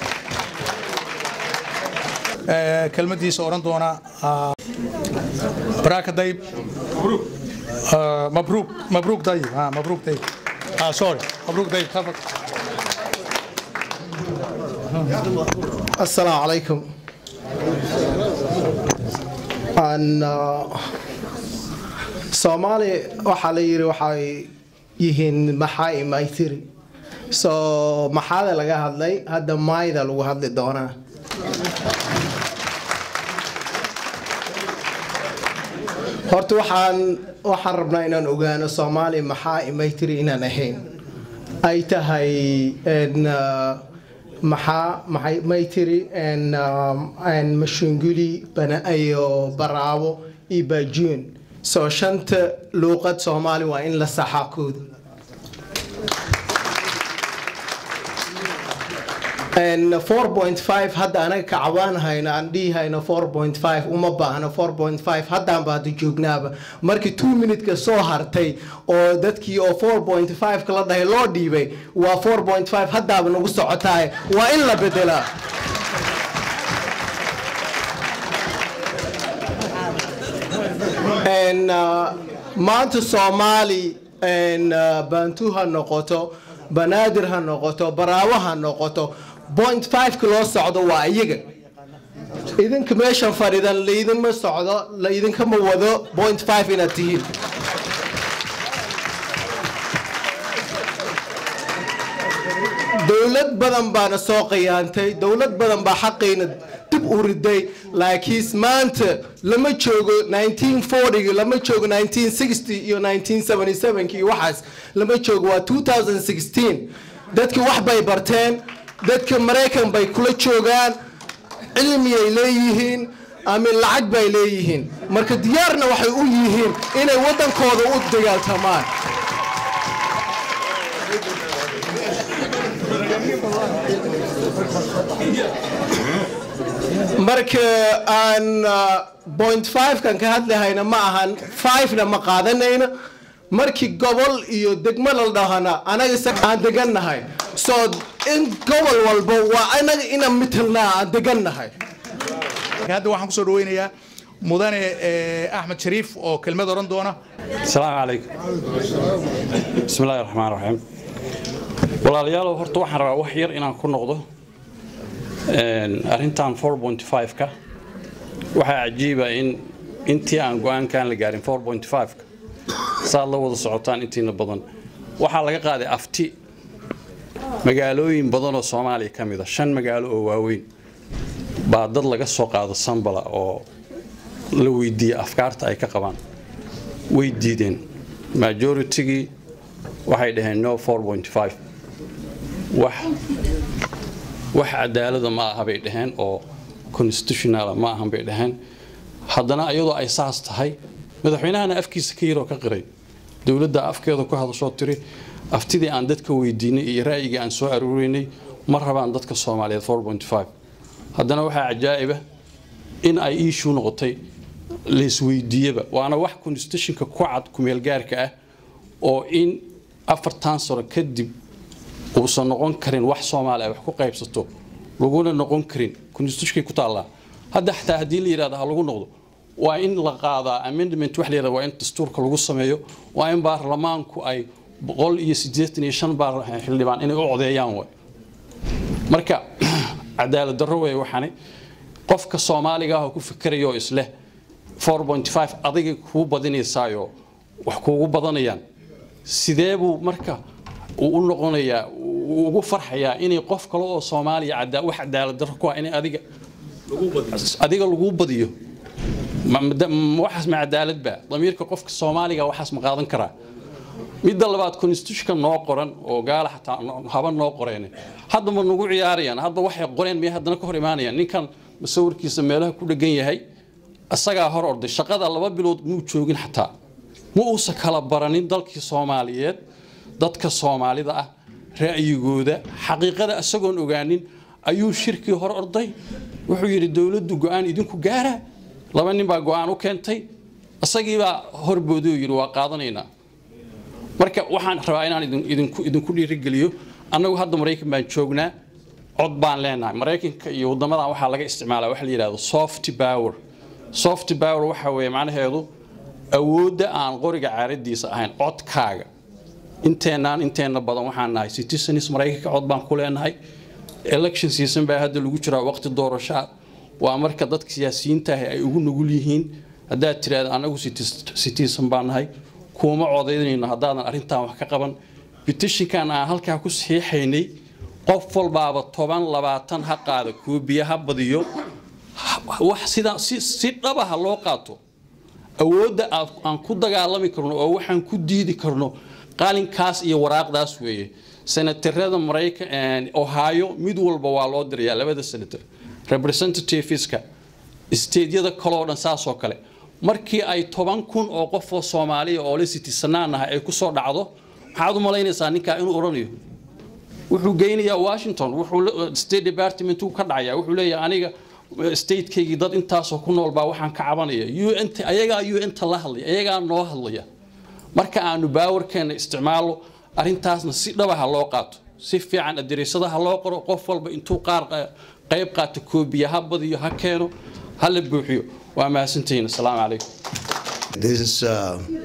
kelmadiisa oran doona baraka dayib mabruuk mabruuk dayib ha mabruuk dayib ah sorry mabruuk dayib tafadhal السلام عليكم أن soomaali waxaa la yiri waxay yihiin maxaa imaytiri so maxaada laga hadlay hadda maayda lagu hadli doonaa horta waxaan waxaan rabnaa inaan ogaano soomaali maxaa imaytiri inaan ahayn ay tahay maxaa maxay maytiri mashunguli iyo baraabo iyo baajuun soo shanta luuqad soomaali waa in la saxaa kooda four point five hadda anaga kacabaan hayno aan dhihi hayno four point five uma baahno four point five haddaanba hadda joognaaba markii two minutka soo hartay oo dadkii oo four point five kala dhahay loo dhiibay waa four point five haddaaba nagu socotaay waa in la bedelaa maanta soomaali bantu ha noqoto banaadir ha noqoto baraawo ha noqoto point fiveka loo socdo waa iyaga idinka meeshan fadhidan laydinma socdo laydinkama wado point five inaad tihiin dowlad badan baana soo qiyaantay dowlad badan baa xaqayna dib u riday laakiin maanta lama joogo 1940 lama joogo 1960 iyo 1977 iyo waxaas lama joogo waa 2016 dadki wax bay barteen dadka maraykan bay kula joogaan cilmiyay leeyihiin ama lacag bay leeyihiin marka diyaarna waxay u yihiin inay waddankooda u dagaaltamaan marka aan point five-kan ka hadlahayna ma ahan five-na ma qaadanayno markii gobol iyo degmo la dhahana anaga aan degannahay so in gobol walba waa anaga inaan mitalnaa aan degannahay hadda waxaan kusoo dhaweynayaa mudane axmed shariif oo kelmad oran doona asalaamu calaykum bismi illaahi raxmaan raxiim walaalayaalow horta waxaan rabaa wax yar inaan ku noqdo arrintan 4.5ka waxaa cajiiba in intii aan go-aankaan la gaarin 4.5ka saad la wada socotaan intiina badan waxaa laga qaaday afti magaalooyin badan oo soomaaliya ka mid a shan magaalo oo waaweyn baa dad laga soo qaado sambala oo la weydiiyey afkaarta ay ka qabaan way diideen majoritygii waxay dhaheen no 4.5 wax wax cadaalada ma aha bay dhaheen oo constitutionala ma ahan bay dhaheen haddana iyadoo ay saas tahay madaxweynahana afkiisa ka yaroo ka qiray dowladda afkeeda ku hadashoo tiri aftidii aan dadka weydiinay iyo ra'yigii aan soo aruurinay ma rabaan dadka soomaaliyeed 4.5 haddana waxaa cajaa'iba in ay iishuu noqotay laisweydiiyaba waana wax constitutionka ku cad kumeelgaarka ah oo in afartan sano kadib uusan noqon karin wax soomaali ay wax ku qaybsato laguna noqon karin constitutionkay ku taallaa hadda xataa haddii la yidhahdo ha lagu noqdo waa in la qaadaa amendment wax la yidhahdo waa in dastuurka lagu sameeyo waa in baarlamaanku ay boqol iyo siddeetan iyo shan baar xildhibaan inay u codeeyaan way marka cadaalad darro wey waxani qofka soomaaliga ah oo ku fikerayo isleh 4.5 adiga kuu badinaysaayo wax kuugu badanayaan sidee buu marka uu u noqonayaa uu ugu farxayaa inay qof kale oo soomaaliya cadaa wax cadaalad darro ku ah inay adiga adiga laguu badiyo waxaas ma cadaalad baa damiirka qofka soomaaliga waxaas ma qaadan karaa midda labaad constitutionka noo qoran oo gaala xataa haba noo qoreen hadda ma nagu ciyaarayaan hadda waxay qoreen miyay haddana ka hor imaanayaan ninkan masawirkiisa meelaha ku dhegan yahay isagaa hor orday shaqada laba bilood muu joogin xataa ma uusan kala baranin dalkii soomaaliyeed dadka soomaalida ah ra'yigooda xaqiiqada isagoon ogaanin ayuu shirkii hor orday wuxuu yidhi dowladdu go-aan idinku gaara laba nin baa go-aan u keentay isagiibaa horbooday oo yidhi waa qaadanaynaa marka waxaan rabaa inaan idinku idinku dhiirigeliyo annagu hadda maraykan baan joognaa cod baan leenahay maraykanka iyo waddamadan waxaa laga isticmaalaa waxa la yidhahdo soft power soft power waxa weeye macnaheedu awoodda aan qoriga caaradiisa ahayn codkaaga inteenaan inteenna badan waxaan nahay citizens maraykanka cod baan ku leenahay election season baa hadda lagu jiraa waqti doorasho ah waa marka dadka siyaasiyiinta ah ay ugu nugul yihiin haddaad tiraahda anagu citizen baan nahay kuuma codaynayno haddaadan arrintan wax ka qaban petitionkan aan halkaa ku saxiixaynay qof walbaaba toban labaatan ha qaada koobiya ha badiyo wax sida si si dhaba ha loo qaato awoodda aan ku dagaalami karno oo waxaan ku diidi karno qalinkaas iyo waraaqdaas weeye senatarada maraykan ohio mid walba waa loo dirayaa labada senator representativeska stateyada kaloo dhan saasoo kale markii ay toban kun oo qof oo soomaaliya oo la citizenaan ah ay kusoo dhacdo maxaad u malaynaysaa ninkaa inuu odhanayo wuxuu geynayaa washington wuxuu state department ka dhacaya wuxuu leeyahay aniga statekeygii dad intaasoo ku nool baa waxaan ka cabanaya un ayagaa un ta la hadlaya ayagaa noo hadlaya marka aanu baawarkeena isticmaalo arrintaasna si dhaba ha loo qaato si fiican adereysada ha loo qoro qof walba intuu qaar qayb qaato koobiya ha badiyo ha keeno ha la buuxiyo waa mahadsantihiin asalaamu calaykum This is uh,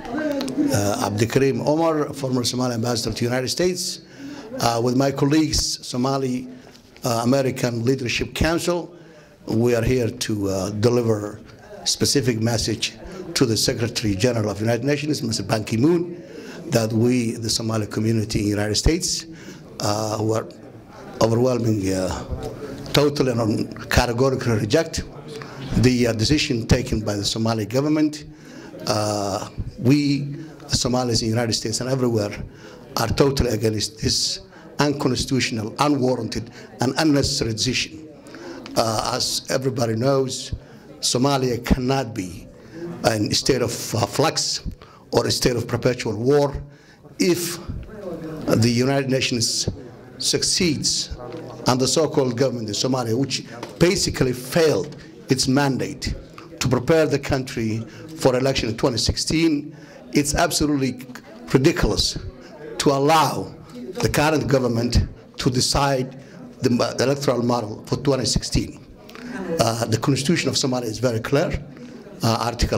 uh, Abdikarim Omar, former Somali ambassador to the United States, uh, with my colleagues, Somali uh, American Leadership Council. We are here to uh, deliver specific message to the Secretary General of the United Nations, Mr. Ban Ki-moon, that we, the Somali community in the United States, uh, who are overwhelming, uh, totally and categorically reject the uh, decision taken by the Somali government. Uh, we, Somalis in the United States and everywhere, are totally against this unconstitutional, unwarranted, and unnecessary decision. Uh, as everybody knows, Somalia cannot be in a state of uh, flux or a state of perpetual war if the United Nations succeeds and the so-called government in Somalia, which basically failed its mandate to prepare the country for election in 2016, it's absolutely ridiculous to allow the current government to decide the electoral model for 2016. Uh, the constitution of Somalia is very clear. Uh, Article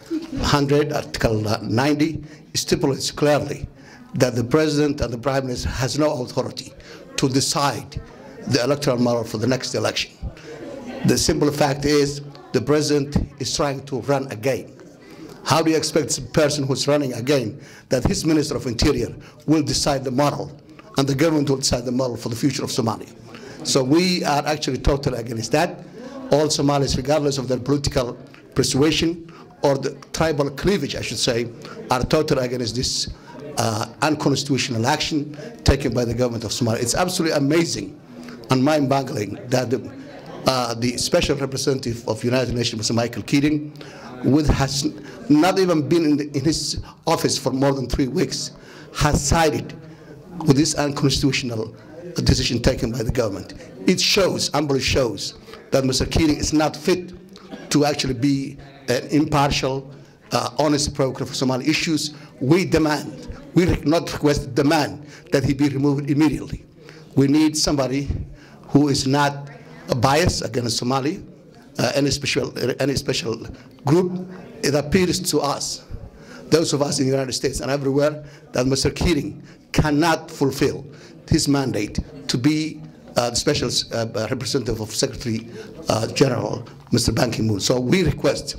100, Article 90 stipulates clearly that the president and the prime minister has no authority to decide the electoral model for the next election. The simple fact is the president is trying to run again. How do you expect a person who's running again that his minister of interior will decide the model and the government will decide the model for the future of Somalia? So we are actually totally against that. All Somalis, regardless of their political persuasion or the tribal cleavage, I should say, are totally against this uh, unconstitutional action taken by the government of Somalia. It's absolutely amazing and mind-boggling that the, uh, the special representative of United Nations, Mr. Michael Keating, with has not even been in, the, in his office for more than three weeks, has sided with this unconstitutional decision taken by the government. It shows, humbly shows, that Mr. Keating is not fit to actually be an impartial, uh, honest broker for Somali issues. We demand, we not request, demand that he be removed immediately. We need somebody who is not biased against Somali, uh, any special any special group. It appears to us, those of us in the United States and everywhere, that Mr. Keating cannot fulfill his mandate to be uh, the special uh, representative of Secretary uh, General, Mr. Ban Ki-moon. So we request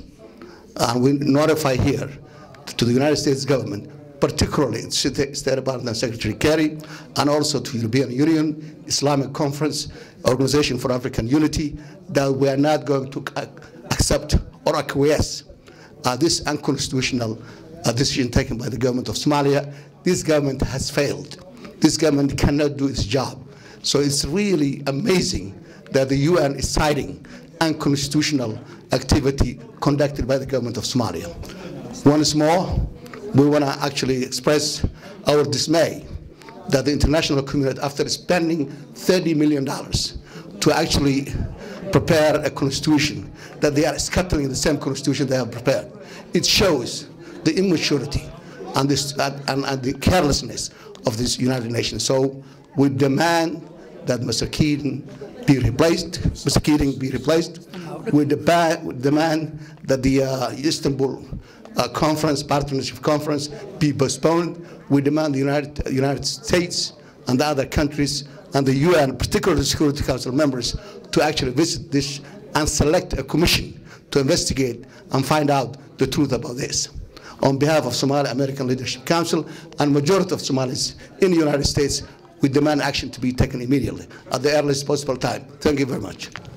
and we notify here to the United States government, particularly State Department Secretary Kerry, and also to European Union, Islamic Conference, Organization for African Unity, that we are not going to accept or acquiesce uh, this unconstitutional uh, decision taken by the government of Somalia. This government has failed. This government cannot do its job. So it's really amazing that the UN is citing unconstitutional activity conducted by the government of Somalia. Once more, we want to actually express our dismay that the international community, after spending $30 million to actually prepare a constitution, that they are scattering the same constitution they have prepared. It shows the immaturity and, this, and, and the carelessness of this United Nations. So we demand that Mr. Keating be replaced, Mr. Keating be replaced. We demand, demand that the uh, Istanbul uh, conference, partnership conference, be postponed. We demand the United, United States and the other countries and the UN, particularly the Security Council members, to actually visit this and select a commission to investigate and find out the truth about this. On behalf of Somali American Leadership Council and majority of Somalis in the United States, we demand action to be taken immediately at the earliest possible time. Thank you very much.